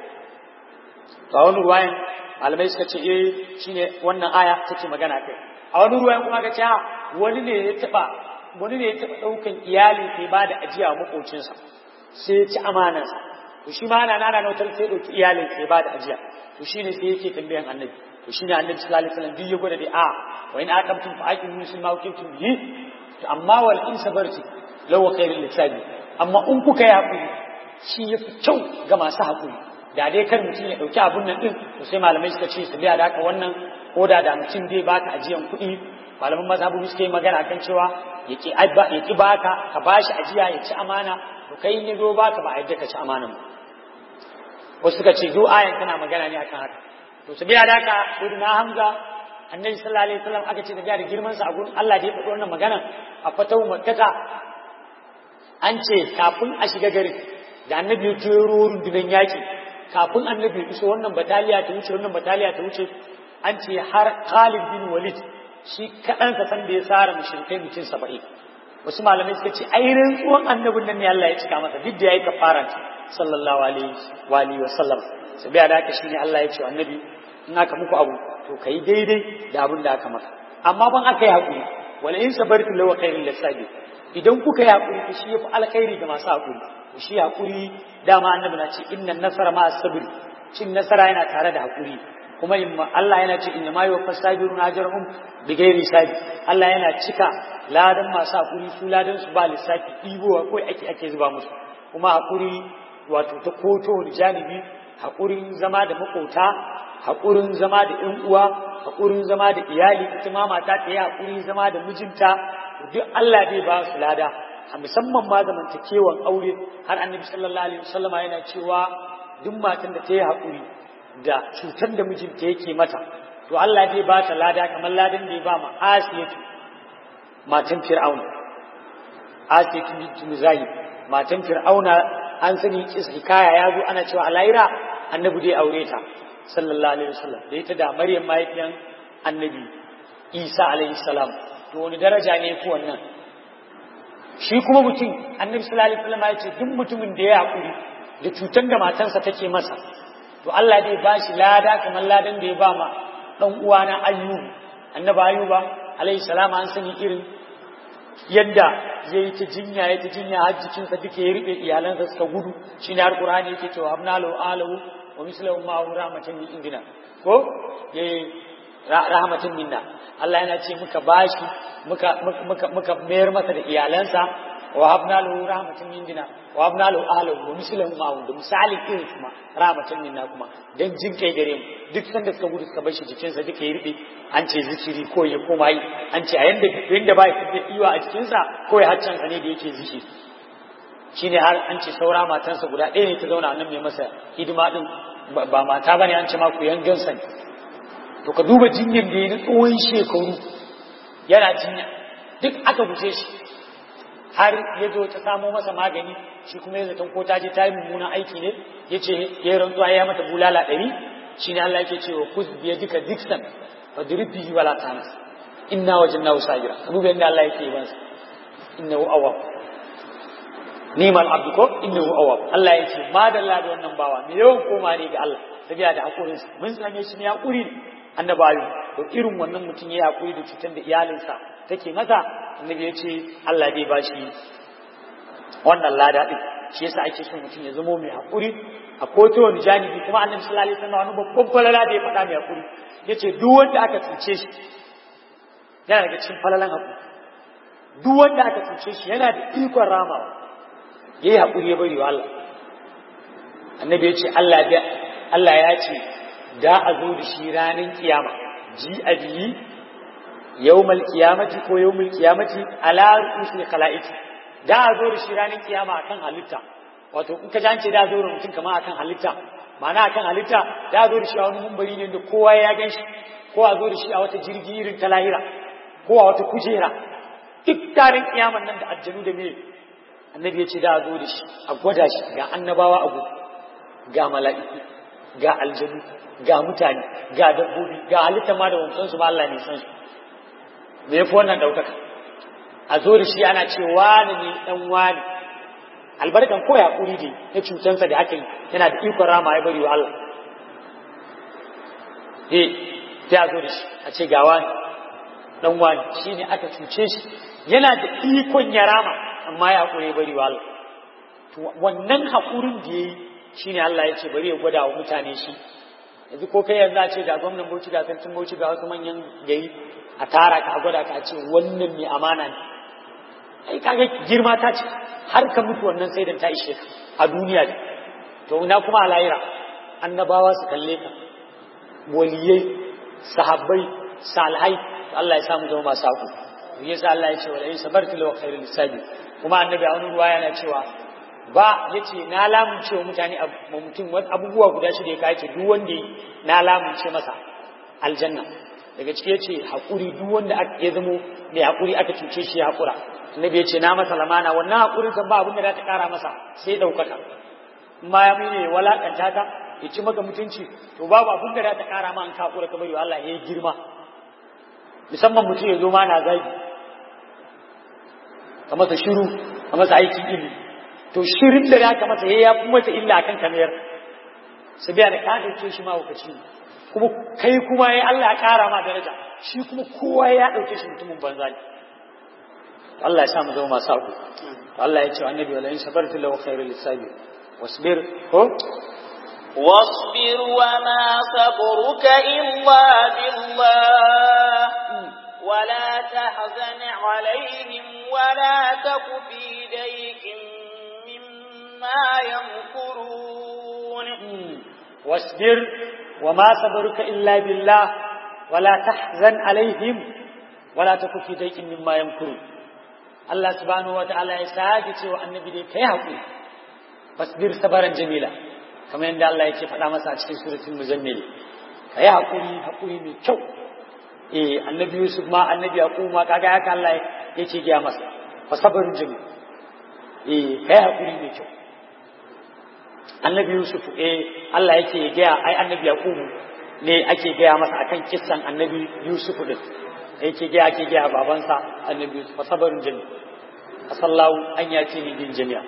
to a wani ruwayan malamai suka ce eh shine wannan aya take magana kai a wani ruwayan kuma ka ce wani ne ya taba wani ne ya taba daukan iyali sai ba da ajiya wa makocinsa sai ya ci amanarsa to shi ma ana nana nautar sai dauki iyalin sai ba da ajiya to shine sai yake tambayan annabi to shine annabi sallallahu alaihi wasallam duk ya gwada da a wa in aqamtum fa aqimu muslima wa kuntum bihi to amma wal in sabarti law khairul lisabi amma in kuka yi hakuri shi yafi kyau ga masu hakuri da dai kar mutum ya dauki abun nan din to sai malamai suka ce su biya da haka wannan ko da da mutum zai baka ajiyan kuɗi malaman mazhabu suka yi magana kan cewa ya ki baka ka bashi ajiya ya ci amana to kai ne zo baka ba a yadda ka ci amana ba wasu suka ce zo ayan tana magana ne akan haka to su biya da haka sayyidina hamza annabi sallallahu alaihi wasallam aka ce da biya da girman sa a gurin Allah da ya faɗi wannan magana a fatawu makkata an ce kafin a shiga garin da annabi ya turo rundunar yaki kafin annabi ya iso wannan bataliya ta wuce wannan bataliya ta wuce an ce har Khalid bin Walid shi kaɗansa san da ya tsara mushrikai mutum saba'in wasu malamai suka ce ai rantsuwan annabin nan ne Allah ya cika masa duk da yayi kafara sallallahu alaihi wa alihi wa sallam sabiya da haka shine Allah ya ce annabi in aka muku abu to kai daidai da abin da aka maka amma ban aka yi hakuri wala in sabartu lawa khairul lisabi idan kuka yi hakuri to shi yafi alkhairi ga masu hakuri shi hakuri dama annabi na ce innan nasara ma as-sabr cin nasara yana tare da hakuri kuma Allah yana ce inna ma yuwaffas sabirun ajrahum bighairi hisabi Allah yana cika ladan masu hakuri su ladan su ba lissafi ɗibowa ko ake ake zuba musu kuma hakuri wato ta koto da janibi hakurin zama da makota hakurin zama da ƴan uwa hakurin zama da iyali ita ma mata ta yi hakuri zama da mijinta duk Allah zai ba su lada a musamman ma zamantakewan aure har annabi sallallahu alaihi wasallama yana cewa duk matan da ta yi hakuri da cutar da mijinta yake mata to Allah zai ba ta lada kamar ladan da ya ba ma Asiyatu matan Fir'auna Asiyatu bint Muzahib matan Fir'auna an sani hikaya ya zo ana cewa alaira annabi dai aure ta sallallahu alaihi wasallam da ita da maryam mahaifiyan annabi isa alaihi salam to wani daraja ne ko wannan shi kuma mutum annabi sallallahu alaihi wasallam ya ce duk mutumin da ya hakuri da cutar da matansa take masa to Allah zai ba shi lada kamar ladan da ya ba ma dan uwana ayyubu annabi ayyuba alaihi salam an sani irin yadda ya yi ta jinya ya ta jinya har jikinsa duka ya riɓe iyalansa suka gudu shi ne har ƙurani yake cewa habna lahu alahu wa mislahu ma'ahu rahmatan min indina ko ya yi rahmatan minna Allah yana ce muka bashi muka muka muka mayar masa da iyalansa wa habna lahu rahmatan min indina wa habna lahu alahu wa mislahu ma'ahu da misali irin kuma rahmatan minna kuma dan jin kai gare mu duk sanda suka gudu suka bar shi jikinsa duka ya riɓe an ce zikiri ko ya koma yi an ce a yanda yanda ba ya da iwa a jikinsa ko ya haccan ne da yake zikiri shine har an ce saura matansa guda ɗaya ne ta zauna nan mai masa hidima din ba mata bane an ce ma ku yangan sa to ka duba jinyar da ya na tsawon shekaru yana jinya duk aka guje shi har ya zo ta samo masa magani shi kuma ya zaton ko ta je ta yi mummunan aiki ne ya ce ya rantsuwa ya mata bulala ɗari shi ne Allah yake cewa kus biya duka diksan fa dirbihi wala tanas inna wajadnahu sajira ka duba yadda Allah yake yi innahu awwab nimal abdu ko innahu awwab Allah yake ma da Allah da wannan bawa me yawan koma ne ga Allah tabiya da hakurin sa mun same shi ne hakuri annabawi to irin wannan mutum ya hakuri da cutar da iyalinsa take masa annabi ya ce Allah zai ba shi wannan lada din shi yasa ake son mutum ya zamo mai hakuri a koto wani janibi kuma annabi sallallahu alaihi wasallam wani babban falala da ya faɗa mai hakuri yace duk wanda aka cuce shi yana daga cikin falalan hakuri duk wanda aka cuce shi yana da ikon ramawa yayi hakuri ya bari wa Allah annabi ya ce Allah da Allah ya ce da a zo da shi ranar kiyama ji a biyi yawmal kiyamati ko yawmul kiyamati ala rusul khalaiqi da a zo da shi ranar kiyama akan halitta wato in ka ji an ce da zo da mutum kamar akan halitta ma'ana akan halitta da zo da shi a wani mumbari ne da kowa ya gan shi ko a zo da shi a wata jirgi irin ta lahira ko a wata kujera duk tarin kiyaman nan da aljanu da me annabi ya ce da zo da shi a gwada shi ga annabawa abu ga mala'iku ga aljanu ga mutane ga dabbobi ga halitta ma da wancan su ma Allah ne san su me yafi wannan daukaka a zo da shi ana ce wani ne dan wani albarkan ko ya kuri ne na cutansa da aka yi yana da ikon rama ya bari wa Allah eh sai a zo da shi a ce ga wani dan wani shine aka cuce shi yana da ikon ya rama amma ya kure ya bari wa Allah to wannan hakurin da yayi shine Allah ya ce bari ya gwada wa mutane shi yanzu ko kai yanzu a ce ga gwamnan Bauchi ga sarkin Bauchi ga wasu manyan gari a tara ka a gwada ka a ce wannan mai amana ne ai kaga girma ta ce har ka mutu wannan sai ta ishe ka a duniya ne to ina kuma a lahira annabawa su kalle ka waliyai sahabbai salihai Allah ya samu zama masu haku yasa Allah ya ce wa in sabartu law khairul lisabi kuma annabi a wani ruwa yana cewa ba yace na lamunce wa mutane mutum abubuwa guda shida ya kace duk wanda na lamunce masa aljanna daga ciki yace hakuri duk wanda ya zamo mai hakuri aka cuce shi ya hakura annabi ya ce na masa lamana wannan hakurin kan ba abin da za ta kara masa sai daukaka ma ya mene walakanta ta ya ci maka mutunci to babu abin da za ta kara ma an ka hakura kamar Allah ya yi girma musamman mutum ya zo ma na zagi ka masa shiru ka masa aikin ilimi to shirin da za ka masa ya fi masa illa akan kamar su biya da ka dauke shi ma hukaci kuma kai kuma ya Allah ya kara ma daraja shi kuma kowa ya dauke shi mutumin banza ne Allah ya sa mu zama masu haƙu Allah ya ce annabi wala in sabartu lahu khairul lisabi wasbir ko واصبر وما صبرك إلا بالله ولا تحزن عليهم ولا تك في ضيق مما يمكرون واصبر وما صبرك إلا بالله ولا تحزن عليهم ولا تك في ضيق مما يمكرون Allah subhanahu wa ta'ala ya sake cewa annabi dai kai haƙuri fasbir sabaran jamila kamar yadda Allah yake faɗa masa a cikin suratul muzammil kai haƙuri haƙuri mai kyau eh annabi Yusuf ma annabi Yaqub ma kaga haka Allah yake gaya masa fa sabarun jamil eh kai haƙuri mai kyau annabi yusuf eh Allah yake gaya ai annabi yaqubu ne ake gaya masa akan kissan annabi yusuf din yake gaya ake gaya babansa annabi yusuf sabarun jami asallahu an yace ni din jami'a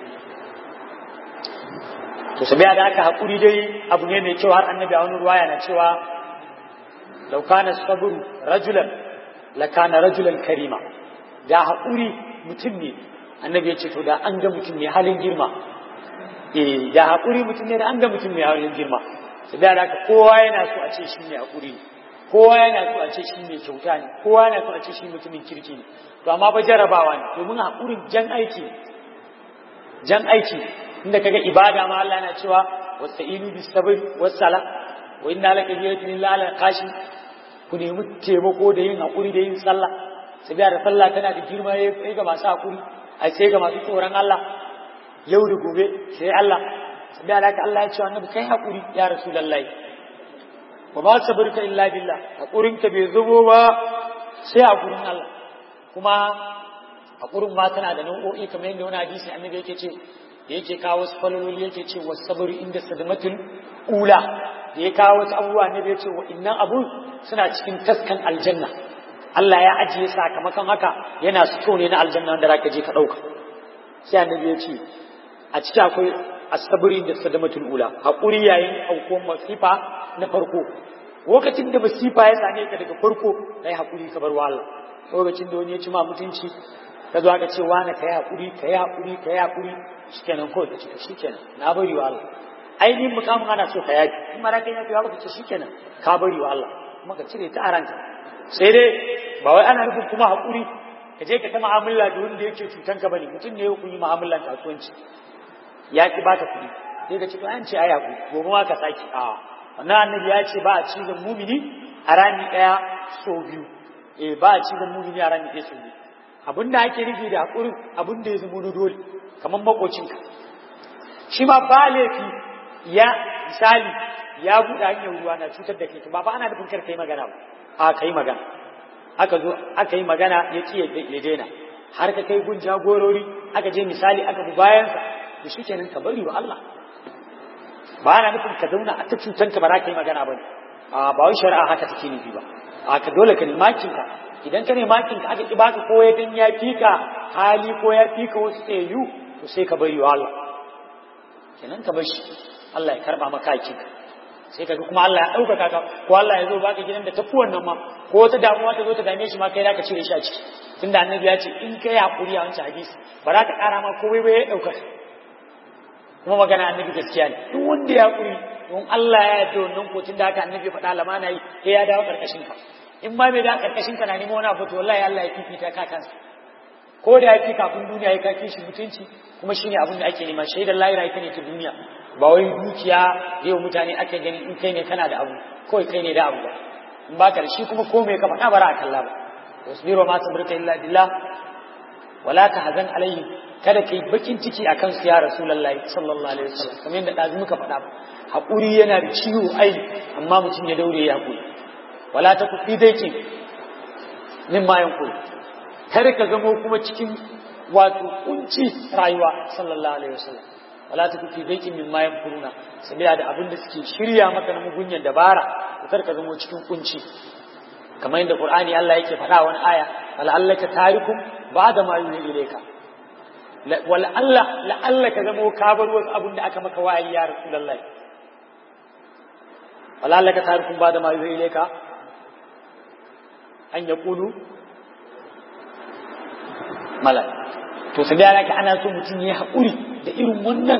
to sabiya da aka hakuri dai abu ne mai kyau har annabi a wani ruwaya na cewa law kana sabru rajulan la kana rajulan karima da hakuri mutum ne annabi ya ce to da an ga mutum ne halin girma eh da hakuri mutum ne da an ga mutum ne halin girma sabiya da aka kowa yana so a ce shi ne hakuri ne kowa yana so a ce shi ne kyauta ne kowa yana so a ce shi mutumin kirki ne to amma ba jarabawa ne domin hakurin jan aiki jan aiki inda kaga ibada ma Allah yana cewa wasta'inu bis sabr was sala wa inna laka biyatin illa ala qashi ku nemi taimako da yin hakuri da yin sallah sabiya da sallah tana da girma yayi ga masu hakuri a sai ga masu tsoron Allah yau da gobe sai Allah sabiya da Allah ya ce annabi kai hakuri ya rasulullahi wa ba sabrika illa billah hakurin ka bai zubo ba sai hakurin Allah kuma hakurin ma tana da nau'o'i kamar yadda wani hadisi annabi yake ce da yake kawo wasu falololi yake ce wa sabri inda sadamatul ula da ya kawo wasu abubuwa ne da ya ce wa innan abun suna cikin taskan aljanna Allah ya ajiye sakamakon haka yana so ne na aljanna wanda zaka je ka dauka sai annabi ya ce a ciki akwai asabri da sadamatul ula hakuri yayin aukuwar masifa na farko lokacin da masifa ya same ka daga farko kai hakuri ka bar wa Allah lokacin da wani ya ci ma mutunci ka zo aka ce wani ka yi hakuri ka yi hakuri ka yi hakuri shikenan ko ka ce shikenan na bari wa Allah ainihin mukamin ana so ka yafi in mara kai yafi ba ka ce shikenan ka bari wa Allah kuma ka cire ta a ranka sai dai ba wai ana nufin kuma hakuri ka je ka ta mu'amala da wanda yake cutan ka bane mutum ne ku yi mu'amalan kasuwanci ya ki baka kuɗi sai ka ce to an ce ai hakuri gobe ma ka saki a wannan annabi ya ce ba a cizon mumini a rami ɗaya so biyu eh ba a cizon mumini a rami ɗaya so biyu abin da ake nufi da haƙurin abin da ya zama na dole kamar makocinka shi ma ba laifi ya misali ya buɗe hanyar ruwa na cutar da kai ba ba ana nufin kar kai magana ba a kai magana aka zo aka yi magana ya ci ya daina har ka kai gun jagorori aka je misali aka bi bayansa to shi kenan ka bari wa Allah ba ana nufin ka zauna a ta cutanka ba za ka yi magana ba ne a ba wai shari'a haka take nufi ba a ka dole ka nemi ka idan ka ne makin ka aka ki baka ko ya dan ya fika hali ko ya fika wasu tsayu to sai ka bari wa Allah kenan ka bar shi Allah ya karba maka hakin ka sai kaga kuma Allah ya ɗaukaka ka ko Allah ya zo baka gidan da tafi wannan ma ko wata damuwa ta zo ta dame shi ma kai zaka cire shi a ciki tunda annabi ya ce in kai hakuri a wancan hadisi ba za ka ƙara ma komai ba ya ɗaukaka kuma magana annabi gaskiya ne duk wanda ya hakuri don Allah ya yarda wannan ko tunda haka annabi faɗa lamana yi sai ya dawo karkashin ka in ma bai da karkashin ka na nemo wani abu to wallahi Allah ya fifita ka kansa ko da ya fi kafin duniya ya kake shi mutunci kuma shine abin da ake nema shaidar lahira ita ne ta duniya ba wai dukiya yau mutane ake gani in kai ne kana da abu kawai kai ne da abu ba in ba ka da shi kuma ko mai ka faɗa bara a kalla ba wasbiru ma sabrika illa billah wala tahzan alaihi kada kai bakin ciki akan su ya rasulullahi sallallahu alaihi wasallam kamar yadda dazu muka faɗa hakuri yana da ciwo ai amma mutum ya daure ya hakuri wala ta kufi daikin min ma yankuri kar ka zamo kuma cikin wato kunci rayuwa sallallahu alaihi wasallam wala ta kufi daikin min ma yankuruna sabiya da abin da suke shirya maka na mugunyan dabara kar ka zamo cikin kunci kamar yadda qur'ani Allah yake faɗa wani aya wala allaka tarikum ba'da ma yuhi ilayka wala Allah la Allah ka zamo ka bar wasu abin da aka maka wa'ayi ya rasulullahi wala allaka tarikum ba'da ma yuhi ilayka an ya kulu malal to su da ka ana so mutum ya haƙuri da irin wannan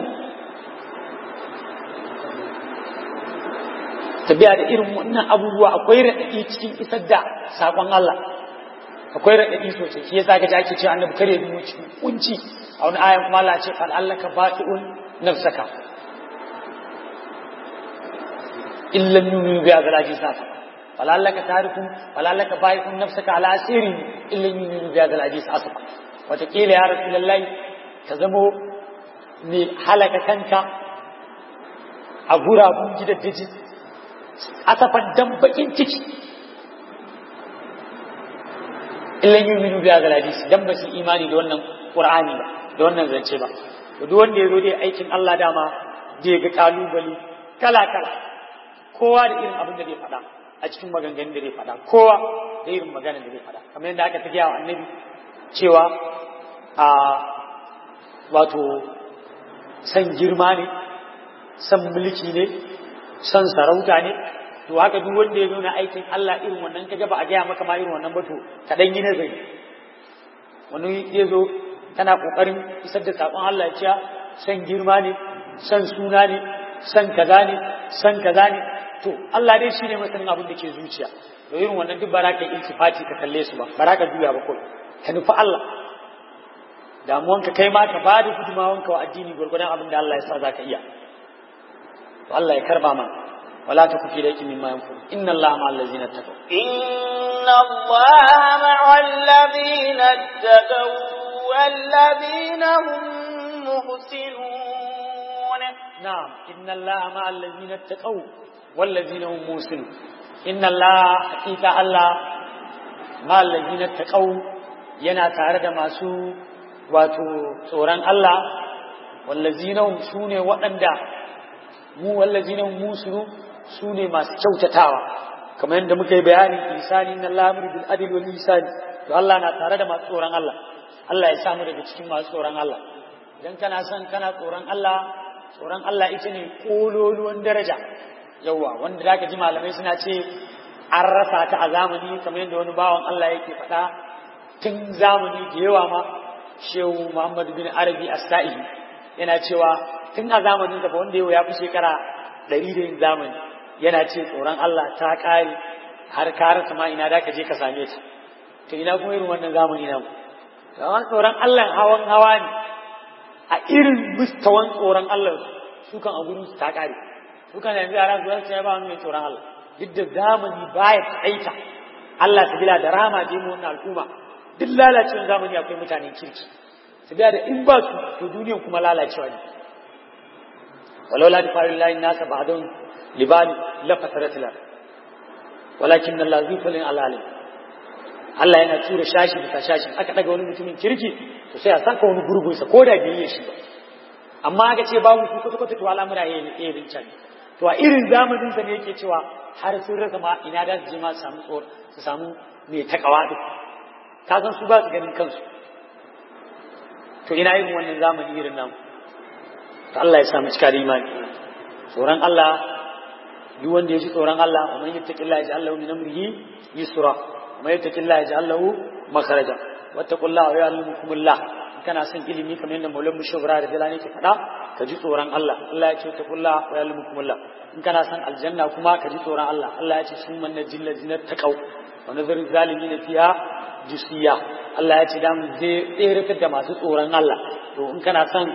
tabiya da irin wannan abubuwa akwai raɗaɗi cikin isar da saƙon Allah akwai raɗaɗi sosai shi yasa ka ji ake cewa annabi kare mu cikin kunci a wani ayan kuma Allah ce fa Allah ka baqi'un nafsaka illam yu'minu bi azraji sasa فلعلك تارك فلعلك بايع نفسك على أسير إلا يؤمن بهذا الحديث أصلا وتقيل يا رسول الله كزمو ni halaka kanka a gurabun gidaddaji asafan dan bakin ciki illan yuminu bi hadal hadisi dan ba su imani da wannan qur'ani ba da wannan zance ba to duk wanda ya zo dai aikin Allah dama zai ga kalubale kala kala kowa da irin abin da zai faɗa a cikin maganganun da zai faɗa kowa da irin maganar da zai faɗa kamar yadda aka tafiya wa annabi cewa a wato san girma ne san mulki ne san sarauta ne to haka duk wanda ya nuna aikin Allah irin wannan kaga ba a gaya maka ma irin wannan ba to ka dan yi nazari wani ya zo tana kokarin isar da sakon Allah ya ce san girma ne san suna ne san kaza ne san kaza ne to Allah dai shine masanin abin da ke zuciya to irin wannan duk baraka iltifati ka kalle su ba baraka juya ba kawai ka nufi Allah damuwanka kai ma ka bada gudumawanka wa addini gurgurdan abin da Allah ya sa zaka iya to Allah ya karba mana ولا تكن في ذلك مما ينفر إن الله مع الذين اتقوا إن الله مع الذين اتقوا والذين هم محسنون نعم إن الله مع الذين اتقوا والذين هم محسنون إن الله حقيقة الله مع الذين اتقوا yana tare da masu wato tsoron Allah wallazina hum sune waɗanda mu wallazina hum musinu su ne masu kyautatawa kamar yadda muka yi bayanin isani na lamur bil adil wal isani to Allah na tare da masu tsoron Allah Allah ya samu daga cikin masu tsoron Allah idan kana son kana tsoron Allah tsoron Allah ita ne kololuwan daraja yawa wanda zaka ji malamai suna ce an rasa ta a zamani kamar yadda wani bawan Allah yake faɗa tun zamani da yawa ma shehu Muhammad bin Arabi As-Sa'i yana cewa tun a zamanin da wanda yau ya fi shekara ɗari da yin zamani yana ce tsoron Allah ta ƙare har ka rasa ma ina da ka je ka same ta to ina kuma irin wannan zamani namu zaman tsoron Allah hawan hawa ne a irin mustawan tsoron Allah su kan a gurin su ta ƙare su kan yanzu yaran zuwa su ba wani mai tsoron Allah duk da zamani baya taƙaita Allah ta bila da rama je mu wannan al'umma duk lalacewar zamani akwai mutanen kirki su da in ba su to duniyan kuma lalacewa ne ولولا دفاع الله الناس بعضهم لبعض لفترت الارض ولكن الله ذو فضل على العالم Allah yana tura shashi bisa shashi aka daga wani mutumin kirki to sai a saka wani gurgun sa koda bai yi shi ba amma aka ce babu su kwata kwata to al'amura yayin irin can to a irin zamanin sa ne yake cewa har sun rasa ma ina da su je ma su samu tsor su samu mai takawa din ka san su ba su ganin kansu to ina yin wannan zamani irin namu to Allah ya samu cika da imani tsoron Allah duk wanda ya ji tsoron Allah wa man yattaqillaha yaj'al lahu min amrihi yusra wa man yattaqillaha yaj'al lahu makhraja wattaqullaha wa ya'lamukumullah kana son ilimi kamar yadda Maulana Mushawara da Jalani ke faɗa ka ji tsoron Allah Allah ya ce wattaqullaha wa ya'lamukumullah in kana son aljanna kuma ka ji tsoron Allah Allah ya ce sun manna jilla zinat taqaw wa nazar zalimin fiha jusiya Allah ya ce da mu zai da masu tsoron Allah to in kana son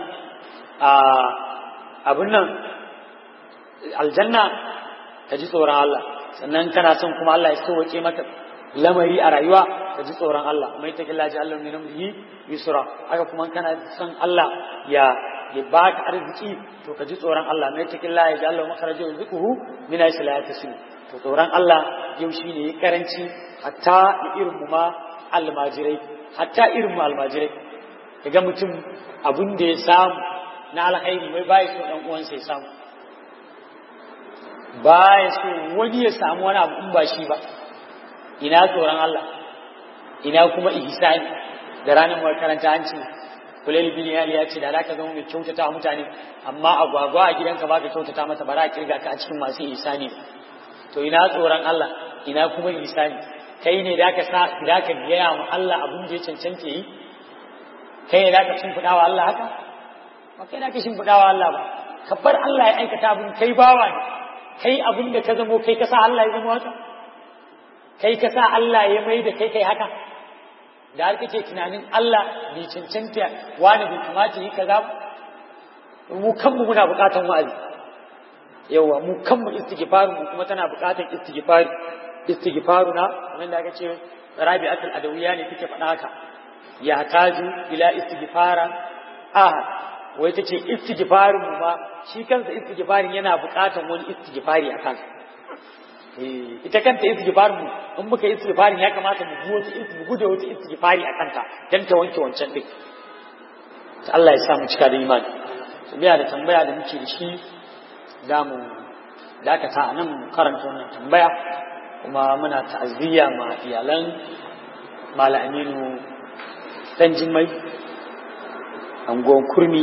abin nan aljanna ka ji tsoron Allah sannan kana son kuma Allah ya sauwake maka lamari a rayuwa ka ji tsoron Allah mai ta killaji Allah min amrihi yusra haka kuma kana son Allah ya ya baka arziki to ka ji tsoron Allah mai ta killaji ya Allah makharaja rizquhu min ayyi la yatasu to tsoron Allah yau shine ya karanci hatta irin mu ma almajirai hatta irin mu almajirai kaga mutum abun da ya samu na alkhairi mai baya so dan uwansa ya samu baya so wani ya samu wani abu in ba shi ba ina tsoron Allah ina kuma ihsani da ranar makaranta an ce kulal bin yali ya ce da zaka zama mai kyautata wa mutane amma agwagwa a gidanka baka kyautata masa bara a kirga ka a cikin masu ihsani to ina tsoron Allah ina kuma ihsani kai ne da ka sa da ka gaya wa Allah abin da ya cancanta yi kai ne da ka shimfiɗa wa Allah haka ba kai da ka shimfiɗa wa Allah ba ka bar Allah ya aikata abin kai bawa ne kai abin da ka zamo kai ka sa Allah ya zama haka kai ka sa Allah ya mai da kai kai haka da har kake tunanin Allah bai cancanta wani bai kamata yi kaza ba mu kanmu muna buƙatan wa'azi yawa mu kanmu istighfaru mu kuma tana buƙatar istighfari istighfaru na kamar da aka ce rabi'atul adawiya ne take faɗa haka ya taju ila istighfara ahad wai tace istighfarin mu ma shi kansa istighfarin yana buƙatar wani istighfari a kansa ita kanta istighfar mu in muka yi istighfarin ya kamata mu ji wata mu gude wata istighfari a kanta dan ta wanke wancan din Allah ya sa mu cika da imani biya da tambaya da muke da shi za mu dakata a nan karanta wannan tambaya kuma muna ta'aziyya ma iyalan Mala Aminu dan Jimai angon kurmi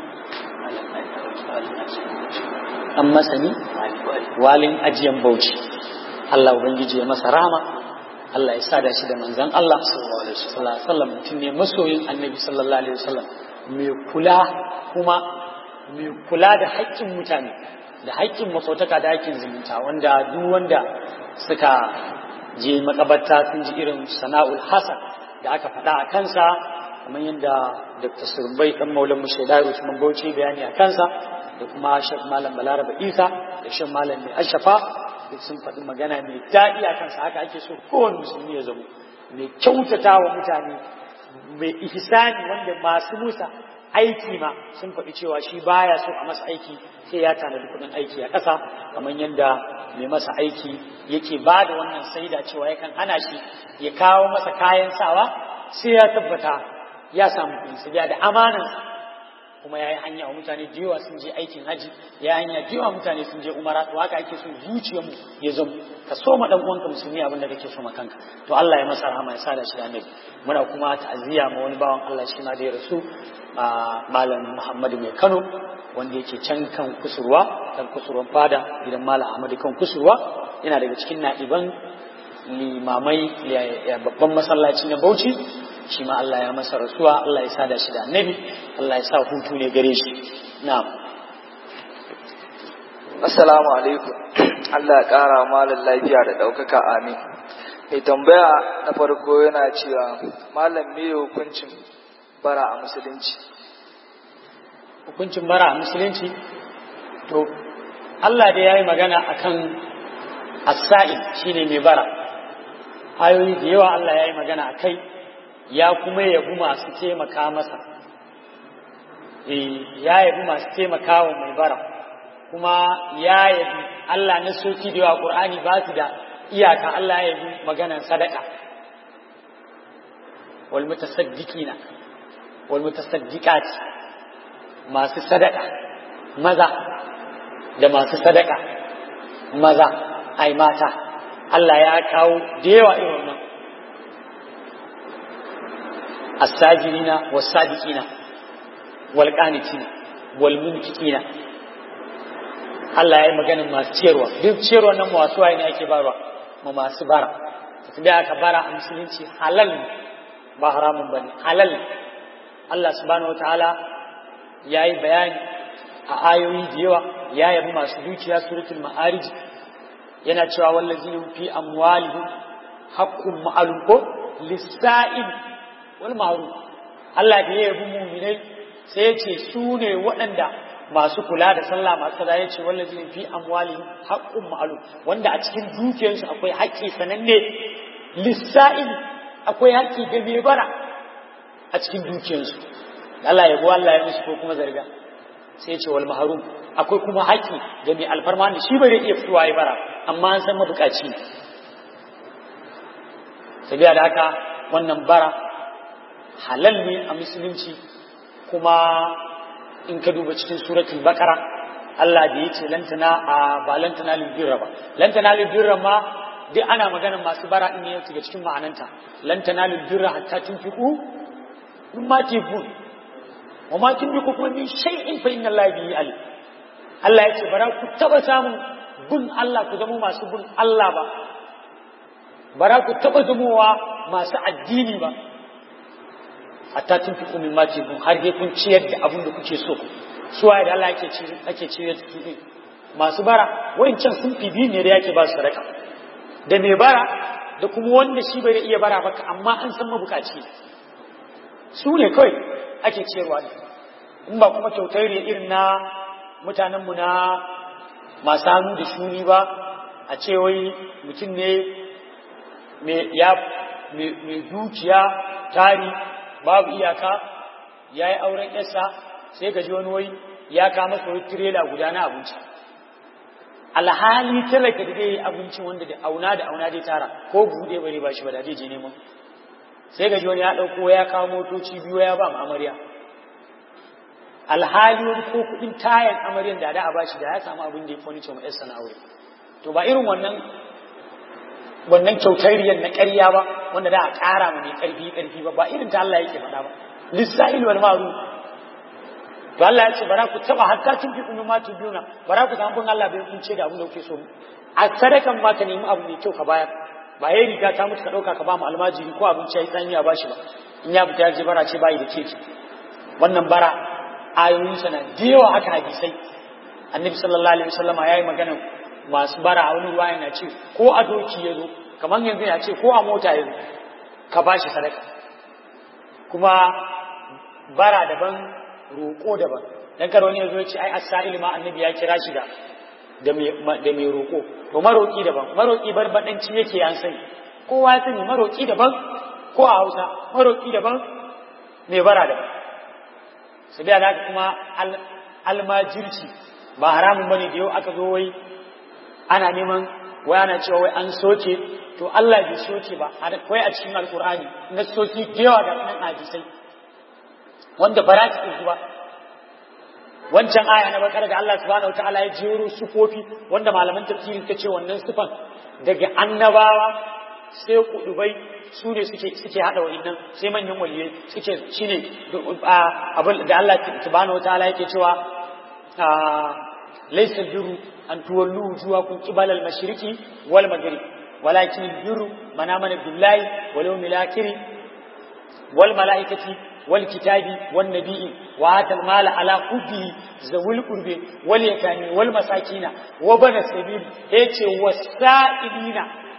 an masani walin ajiyan bauchi Allah Ubangiji ya masa rama Allah ya sada shi da manzan Allah sallallahu alaihi wasallam mutum ne masoyin annabi sallallahu alaihi wasallam mai kula kuma mai kula da haƙƙin mutane da haƙƙin masautaka da haƙƙin zumunta wanda duk wanda suka je makabarta sun ji irin sana'ul hasan da aka faɗa a kansa kamar yadda Dr. Surbai dan Maulan Mushaida Usman Bauchi bayani a kansa da kuma Sheikh Malam Balaraba Isa da Sheikh Malam Mai Ashafa duk sun faɗi magana mai daɗi a kansa haka ake so kowane musulmi ya zama mai kyautata wa mutane mai ihsani wanda masu musa aiki ma sun faɗi cewa shi baya so a masa aiki sai ya tanadi kuɗin aiki a ƙasa kamar yadda mai masa aiki yake ba da wannan saida cewa yakan hana shi ya kawo masa kayan sawa sai ya tabbata ya samu kuɗi sai da amanansa kuma ya yi hanya wa mutane da yawa sun je aikin haji ya yi hanya da yawa mutane sun je umara to haka ake so zuciyarmu ya zama ka so ma dan uwanka musulmi abin da kake so ma kanka to Allah ya masa rahama ya sada shi da annabi muna kuma ta'aziyya ma wani bawan Allah shi ma da ya rasu malam Muhammadu mai Kano wanda yake can kan kusurwa kan kusurwan fada gidan malam Ahmadu kan kusurwa yana daga cikin na'iban limamai babban masallaci na Bauchi shi ma Allah ya masa rasuwa Allah ya sada shi da annabi Allah ya sa hutu ne gare shi na'am assalamu alaikum Allah ya kara malam lafiya da daukaka amin mai tambaya na farko yana cewa malam me hukuncin bara a musulunci hukuncin bara a musulunci to Allah da yayi magana akan as-sa'il shine mai bara ayoyi da yawa Allah yayi magana akai ya kuma yabi masu taimaka masa ya yabi masu taimaka wa mai bara kuma ya yabi Allah na soki da yawa Qur'ani ba su da iyaka Allah ya yabi maganan sadaka wal mutasaddiqina wal mutasaddiqat masu sadaka maza da masu sadaka maza ai mata Allah ya kawo da yawa irin wannan الساجرين والصادقين والقانتين والمنفقين Allah ya yi maganin masu ciyarwa duk ciyarwa nan masu waye ne ake barwa ma masu bara da aka bara a musulunci halal ba haramun bane halal Allah subhanahu wataala ya yi bayani a ayoyi da yawa ya yabi masu dukiya suratul ma'arij yana cewa wallazina fi amwalihim haqqun ma'lum ko lis-sa'il wal ma'ruf Allah da ya yabi mu'minai sai ya ce su ne waɗanda masu kula da sallah masu kaza ya ce wallazi fi amwalihim haqqun ma'lum wanda a cikin dukiyarsu akwai haƙƙi sananne lissa'il akwai haƙƙi ga mai bara a cikin dukiyarsu Allah ya Allah ya musu ko kuma zarga sai ya ce wal mahrum akwai kuma haƙƙi ga mai alfarma ne shi bai iya fitowa ya bara amma an san mabukaci ne sabiya da haka wannan bara halal ne a musulunci kuma in ka duba cikin suratul baqara Allah da yace lantana a ba lantana lil birra ba lantana lil birra ma duk ana maganar masu bara in ne daga cikin ma'ananta lantana lil birra hatta tunfiqu mimma tibun wa ma tunfiqu kuma min shay'in fa inna Allah bihi alim Allah yace bara ku taba samun bin Allah ku zama masu bin Allah ba bara ku taba zamowa masu addini ba hatta tun fi kumin mace kun har dai kun ciyar da abin da kuke so su waye da Allah ake ci ake ciyar da su masu bara wancan sun fi biyu ne da yake ba su sadaka da mai bara da kuma wanda shi bai iya bara baka amma an san mabukaci su ne kawai ake ciyarwa ne in ba kuma kyautar ne irin na mutanenmu na masu hannu da shuni ba a ce wai mutum ne mai dukiya tari babu iyaka ya yi auren yasa sai gaji wani wai ya kama masa wani tirela guda na abinci alhali talaka da zai yi abinci wanda da auna da auna dai tara ko buɗe bare ba shi ba da zai je neman sai gaji wani ya ɗauko ya kawo motoci biyu ya ba mu amarya alhali wani ko kuɗin tayan amaryan da da a bashi da ya samu abin da ya fi wani cewa yarsa na aure to ba irin wannan wannan kyautariyar na ƙarya ba wanda da a ƙara mu mai ƙarfi ƙarfi ba ba irin ta Allah yake faɗa ba lissa'il wal ma'ruf to Allah ya ce bara ku taba hatta tun fi kuma ma tubuna bara ku samu bin Allah bai kun ce da abin da kuke so a sadakan ma ka nemi abu mai kyau ka bayar ba yayi riga ta mutu ka dauka ka ba mu almajiri ko abinci yayi tsanya ba shi ba in ya fita ya je bara ce bai da keke wannan bara ayoyin sana da yawa haka hadisai annabi sallallahu alaihi wasallama yayi magana masu bara a wani ruwa yana ce ko a doki ya zo kamar yanzu ya ce ko a mota ya zo ka ba shi sadaka kuma bara daban roƙo daban dan karo ne zo ce ai as-sa'il ma annabi ya kira shi da da mai da mai roƙo to maroƙi daban maroƙi barbadanci yake an sani kowa ya sani maroƙi daban ko a Hausa maroƙi daban mai bara daban sai da kuma almajirci ba haramun bane da yau aka zo wai ana neman wai ana cewa wai an soke to Allah bai soke ba wai a cikin alkur'ani na soki da yawa da nan hadisai wanda ba za su ba wancan aya na bakar da Allah subhanahu wataala ya jero sufofi wanda malaman tafsiri suka ce wannan sufan daga annabawa sai kudubai su ne suke suke hada wa'annan sai manyan waliyai suke shine abin da Allah subhanahu wataala yake cewa laysa birru an tuwallu wujuhakum qibala al-mashriqi wal maghrib walakin birru man amana billahi wal yawmil akhir wal malaikati والكتاب والنبي وآتى المال على حبه ذوي القرب واليتامى والمساكين وبنى السبيل هيك والسائلين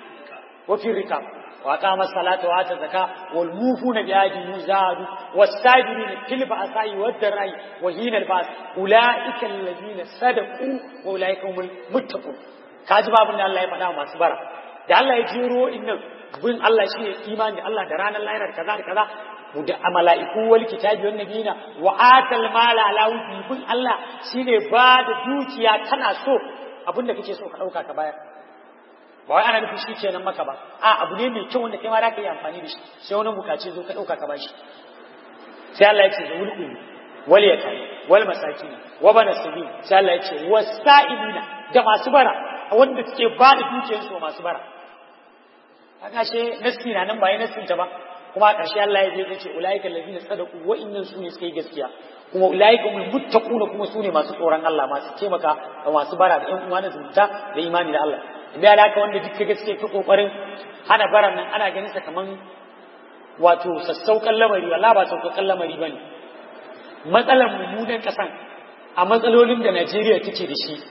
وفي الركاب وأقام الصلاة وآتى الزكاة والموفون بعهدهم زادوا والصابرين في البأساء والضراء وحين البأس أولئك الذين صدقوا وأولئك هم المتقون kaji babin da Allah ya faɗa masu bara da Allah ya jero innan bin Allah shi ne imani Allah da ranar lahirar kaza da kaza da mala'iku wal kitabi wan nabiyina wa atal mala ala wufi bin Allah shine ba da dukiya kana so abinda kake so ka dauka ka bayar ba wai ana nufin shi kenan maka ba a abu ne mai kyau wanda kai ma za ka yi amfani da shi sai wani bukaci zo ka dauka ka bashi sai Allah ya ce da wulqu wal yakai wal masakin wa bana sabil sai Allah ya ce wasa'ilina da masu bara wanda suke ba da dukiyarsu masu bara kaga she nasi na nan ba yi nasin ta ba kuma a ƙarshe Allah ya je ya ce ulaika allazina sadaqu wa innan su ne suka yi gaskiya kuma ulaika hum muttaquna kuma su ne masu tsoron Allah masu taimaka da masu bara da ƴan uwa na zumunta da imani da Allah idan alaka wanda duk gaske ta kokarin hana baran nan ana ganin sa kaman wato sassauƙan lamari wala ba sassauƙan lamari bane matsalar mummunan ƙasan a matsalolin da Najeriya take da shi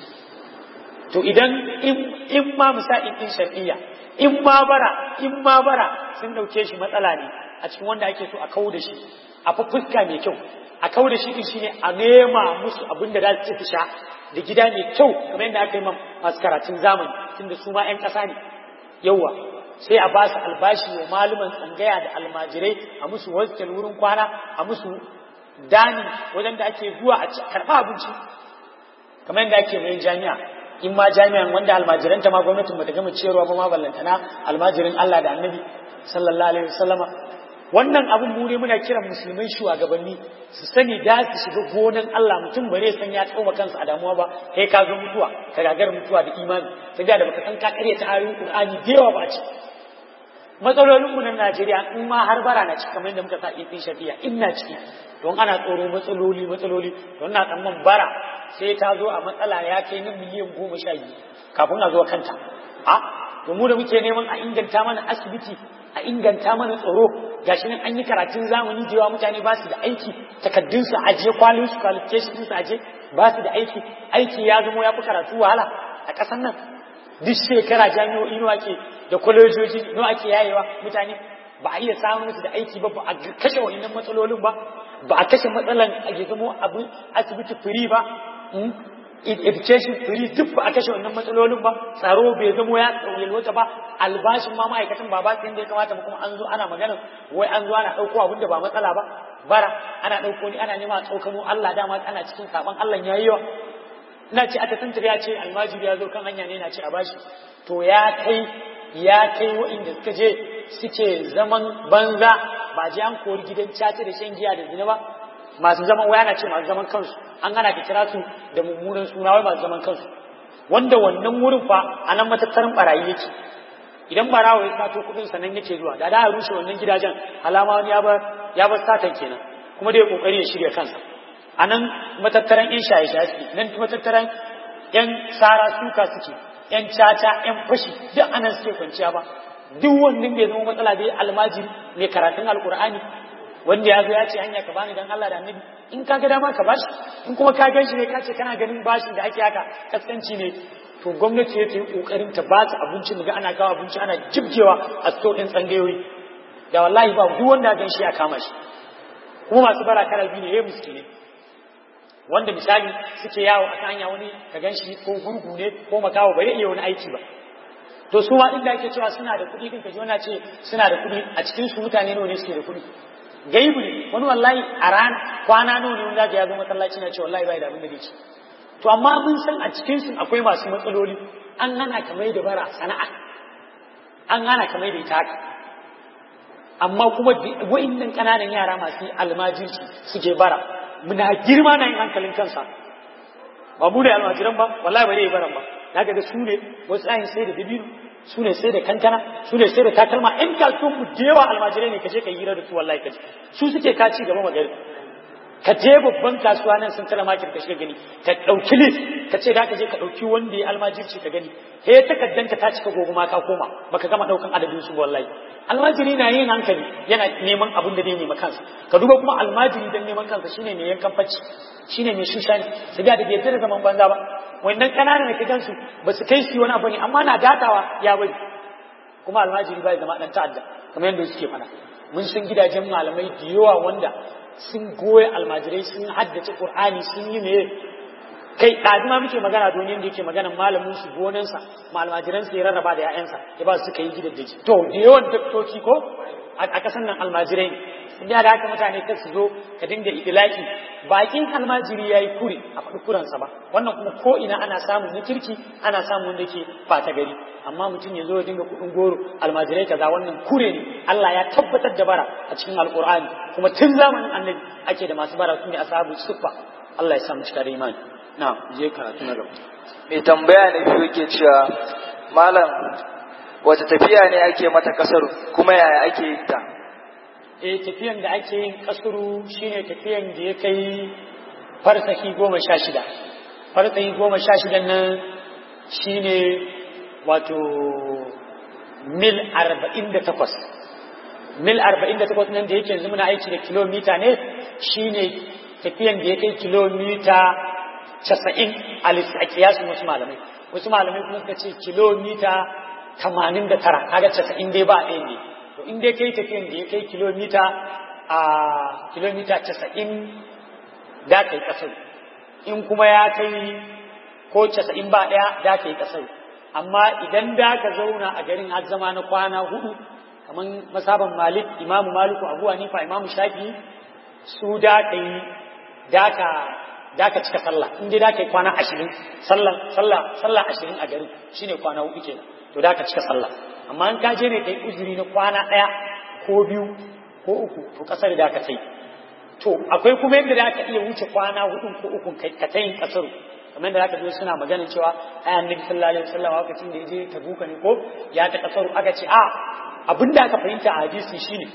to idan in ma misa'in din shar'iyya in ma bara in ma bara sun dauke shi matsala ne a cikin wanda ake so a kawo da shi a fuska mai kyau a kawo da shi din shine a nema musu abin da za su ci sha da gida mai kyau kamar yadda aka yi masu karatun zamani tunda su ma 'yan ƙasa ne yawa sai a ba su albashi wa maluman tsangaya da almajirai a musu hostel wurin kwana a musu dani wajen da ake zuwa a karɓa abinci kamar yadda ake mai jami'a in ma jami'an wanda almajiranta ma gwamnatin bata gama ciyarwa ba ma ballantana almajirin Allah da annabi sallallahu alaihi wasallama wannan abun mu ne muna kiran musulmai shugabanni su sani da su shiga gonan Allah mutum bare san ya tsoma kansa a damuwa ba kai ka zo mutuwa ka gagar mutuwa da imani sai da baka san ka kare ta ayoyin Qur'ani da yawa ba ce matsalolin mu na Najeriya in ma har bara na ciki kamar yadda muka sa ifin shafiya ina ciki don ana tsoro matsaloli matsaloli don na tsamman bara sai ta zo a matsala ya kai na miliyan goma sha biyu kafin a zo kanta a to mu da muke neman a inganta mana asibiti a inganta mana tsaro gashi nan an yi karatun zamani da yawa mutane ba su da aiki takaddun su aje kwalin su qualification su aje ba su da aiki aiki ya zama ya fi karatu wahala a ƙasar nan duk shekara jami'o'i nawa ke da kwalejoji nawa ake yayewa mutane ba a iya samun musu da aiki ba ba a kashe wa'annan matsalolin ba ba a kashe matsalan a zamo abin asibiti firi ba education free duk ba a kashe wannan matsalolin ba tsaro bai zamo ya yalwata ba albashin ma ma'aikatan ba ba su yadda ya kamata ba kuma an zo ana magana wai an zo ana ɗauko abin da ba matsala ba bara ana ɗauko ni ana nema a tsokano Allah dama ana cikin saban Allah ya yi yawa ina ce aka tantar ya ce almajiri ya zo kan hanya ne na ce a bashi to ya kai ya kai wa'inda suka je suke zaman banza ba je an kori gidan caca da shan giya da zina ba masu zaman waya na ce masu zaman kansu an hana ka kira su da mummunan suna wai masu zaman kansu wanda wannan wurin fa a nan matattarin barayi yake idan barawo ya sato kuɗin sa nan yake zuwa da da rushe wannan gidajen alama wani ya bar ya bar satan kenan kuma dai kokari ya shirya kansa a nan matattaran yan shaye shaye suke nan matattaran yan sara suka suke yan caca yan fashi duk anan suke kwanciya ba duk wannan bai zama matsala dai almajiri mai karatun alkur'ani wanda ya zo ya ce hanya ka bani dan Allah da annabi in ka ga dama ka bashi in kuma ka gan shi ne ka ce kana ganin bashin da ake haka kaskanci ne to gwamnati ya yi kokarin ta ba su abinci daga ana kawo abinci ana jibgewa a sto din tsangayoyi da wallahi ba duk wanda gan shi ya kama shi kuma masu bara kala biyu ne ya musu ne wanda misali suke yawo a hanya wani ka gan shi ko gurgu ne ko makawo bai iya wani aiki ba to su ma inda ake cewa suna da kuɗi din kaji wani ce suna da kuɗi a cikin su mutane nawa ne suke da kuɗi gaibu ne wani wallahi a ran kwana nawa ne wanda ya zo masallaci na ce wallahi bai da abin da zai ci to amma mun san a cikin su akwai masu matsaloli an hana ka mai da bara sana'a an hana ka mai da ita haka amma kuma wa'innan ƙananan yara masu almajirci suke bara muna girma na yin hankalin kansa ba mu da almajiran ba wallahi ba zai baran ba na ga su ne wasu ayin sai da dabino su ne sai da kankana su ne sai da takalma in kasuwan mu da yawa almajirai ne kaje ka yi hira da su wallahi kaje su suke ka ci gaba magana ka je babban kasuwa nan sun tara makin ka shiga gani ka dauki list ka ce da ka je ka dauki wanda ya almajirci ka gani he takaddanka ta cika gobe ma ka koma baka gama daukan adadin su wallahi almajiri na yin hankali yana neman abin da zai nema kansa ka duba kuma almajiri dan neman kansa shine mai yankan facci shine mai shushani su da da bai da zaman banza ba wannan kananan da kidansu ba su kai su wani abu ne amma na datawa ya bari kuma almajiri bai zama dan ta'adda kamar yadda suke fada mun san gidajen malamai da yawa wanda sun goye almajirai sun haddace qur'ani sun yi me kai ɗazu ma muke magana don yadda yake magana malamin su gonansa ma almajiransa ya rarraba da 'ya'yansa ya ba su suka yi gidaddaji to da yawan daktoci ko a kasan nan almajirai ne da haka mutane kar su zo ka dinga idilaki bakin almajiri yayi kure a faɗi kuransa ba wannan kuma ko ina ana samun na kirki ana samun wanda ke fata gari amma mutum ya zo ya dinga kuɗin goro almajirai kaza wannan kure ne Allah ya tabbatar da bara a cikin alkur'ani kuma tun zamanin annabi ake da masu bara su ne ashabu suffa Allah ya sa mu cika da imani na je karatu na gaba mai tambaya ne biyu ke cewa malam wata tafiya ne ake mata kasar kuma yaya ake yin ta eh tafiyan da ake yin kasuru shine tafiyan da ya kai farsahi goma sha shida farsahi goma sha shida nan shine wato mil arba'in da takwas mil arba'in da takwas nan da yake yanzu muna aiki da kilomita ne shine tafiyan da ya kai kilomita casa'in a kiyasin wasu malamai wasu malamai kuma suka ce kilomita tamanin da tara kaga casa'in dai ba ɗaya ne to in dai kai tafiyan da ya kai kilomita a kilomita casa'in da kai kasar in kuma ya kai ko casa'in ba ɗaya da kai kasar amma idan da ka zauna a garin har zama na kwana hudu kamar masaban malik imamu maliku abu hanifa imamu shafi su da ka yi da ka da ka cika sallah in dai da ka yi kwana ashirin sallah sallah sallah ashirin a garin shine kwana hudu kenan to da ka cika sallah amma in ka je ne kai uzuri na kwana ɗaya ko biyu ko uku to kasar da ka tai to akwai kuma yadda da ka iya wuce kwana hudu ko uku ka ta yin kasaru kamar da zaka zo suna maganin cewa ai annabi sallallahu alaihi wasallam lokacin da yaje tabuka ne ko ya ta kasaru aka ce a abinda aka fahimta a hadisi shine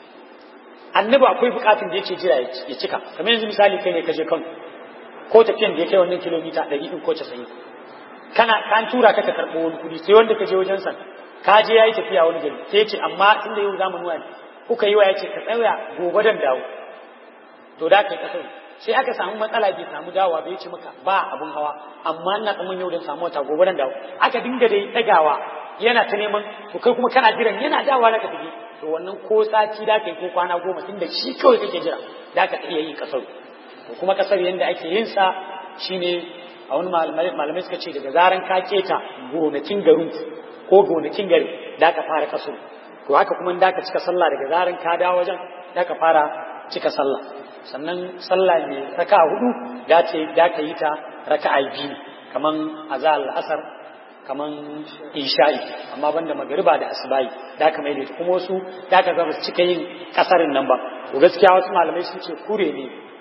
annabi akwai bukatun da yake jira ya cika kamar yanzu misali kai ne ka je Kano ko tafiyan da ya kai wannan kilomita 100 ko 90 kana kan tura ka ka karɓo wani kuɗi sai wanda ka je wajen sa ka je yayi tafiya wani gari sai ya ce amma tunda yau zamu nuwa kuka yi wa ya ce ka tsaya gobe dan dawo to da kai kasar sai aka samu matsala bai samu dawa bai ce maka ba abun hawa amma ina tsaman yau dan samu wata gobe dan dawo aka dinga dai dagawa yana ta neman to kai kuma kana jiran yana dawa da ka tafi to wannan ko sati da kai ko kwana goma tunda shi kawai kake jira da ka iya yin kasar to kuma kasar yanda ake yin sa shine a wani malamai suka ce daga zaran ka keta gonakin garin ko gonakin gari da ka fara kaso to haka kuma da ka cika sallah daga zaran ka dawo wajen da ka fara cika sallah sannan sallah ne raka hudu da ce da ka yi ta raka'a biyu kaman azal asar kaman isha'i amma banda magariba da asubai da ka maida kuma wasu da ka zama cika yin kasarin nan ba to gaskiya wasu malamai sun ce kure ne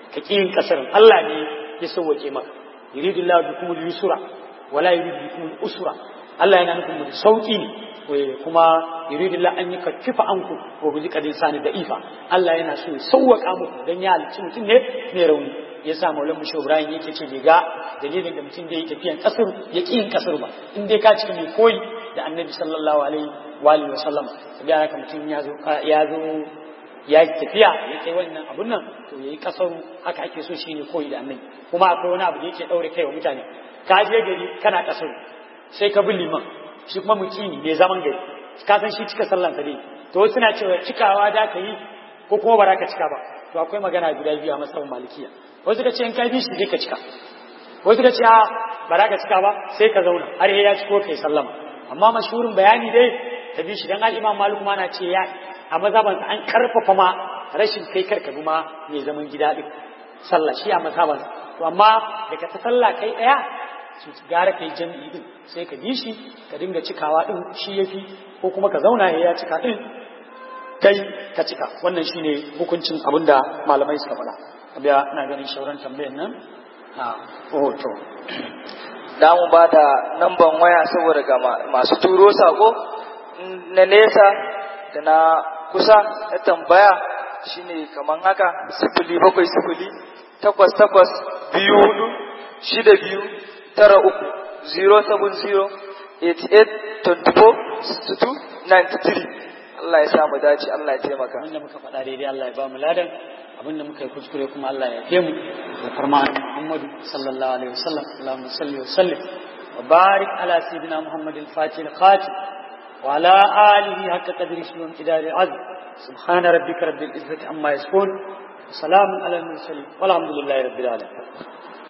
ka ƙi yin kasarin Allah ne ya sauwake maka yuridu Allah bikum al-yusra wala yuridu bikum al-usra Allah yana nufin mu sauki ne kuma yuridu Allah an yukaffifa anku wa bi qadin sani da ifa Allah yana so ya sauwaka muku dan ya halicci mutum ne mai rauni ya sa maulan mushe Ibrahim yake ce bai ga dalilin da mutum da yi tafiyan kasar ya ƙi yin kasar ba in dai ka cika mai koyi da annabi sallallahu alaihi wa alihi wa sallama sai ya haka mutum ya zo ya zo ya tafiya ya kai wannan abun nan to yayi kasar haka ake so shine koyi da annabi kuma akwai wani abu da yake daure kai wa mutane ka je gari kana kasar sai ka bi liman shi kuma mutumi mai zaman gari ka san shi cika sallan sa dai to suna cewa cikawa da ka yi ko kuma ba za ka cika ba to akwai magana guda biyu a matsayin malikiya wasu ka ce in kai bi shi zai ka cika wasu ka ce a ba za ka cika ba sai ka zauna har ya ci ko kai sallama amma mashhurin bayani dai ta bi shi dan al-imam malik ma na ce ya a mazaban an karfafa ma rashin kai karka bi ma mai zaman gida din sallah shi a mazaban to amma daga ta sallah kai daya su gara kai jami'i din sai ka bi shi ka dinga cikawa din shi yafi ko kuma ka zauna ya cika din kai ka cika wannan shine hukuncin abinda malamai suka faɗa abiya ina ganin shauran tambayar nan a hoto da mu ba da namban waya saboda ga masu turo sako na nesa da na kusa na tambaya shine kaman haka sifili bakwai sifili takwas takwas biyu hudu shida biyu tara uku zero seven zero eighty eight twenty four sixty two ninety three Allah ya sa mu dace Allah ya taimaka abinda muka faɗa daidai Allah ya ba mu ladan abinda muka yi kuskure kuma Allah ya yafe mu da farma Muhammadu sallallahu alaihi wasallam Allahumma salli wa sallim wa barik ala sayyidina Muhammad al-Fatih al-Khatib wa ala alihi haqqa qadri wa qidari azm subhana rabbika rabbil izzati amma yasifun salamun ala al-mursalin walhamdulillahi rabbil alamin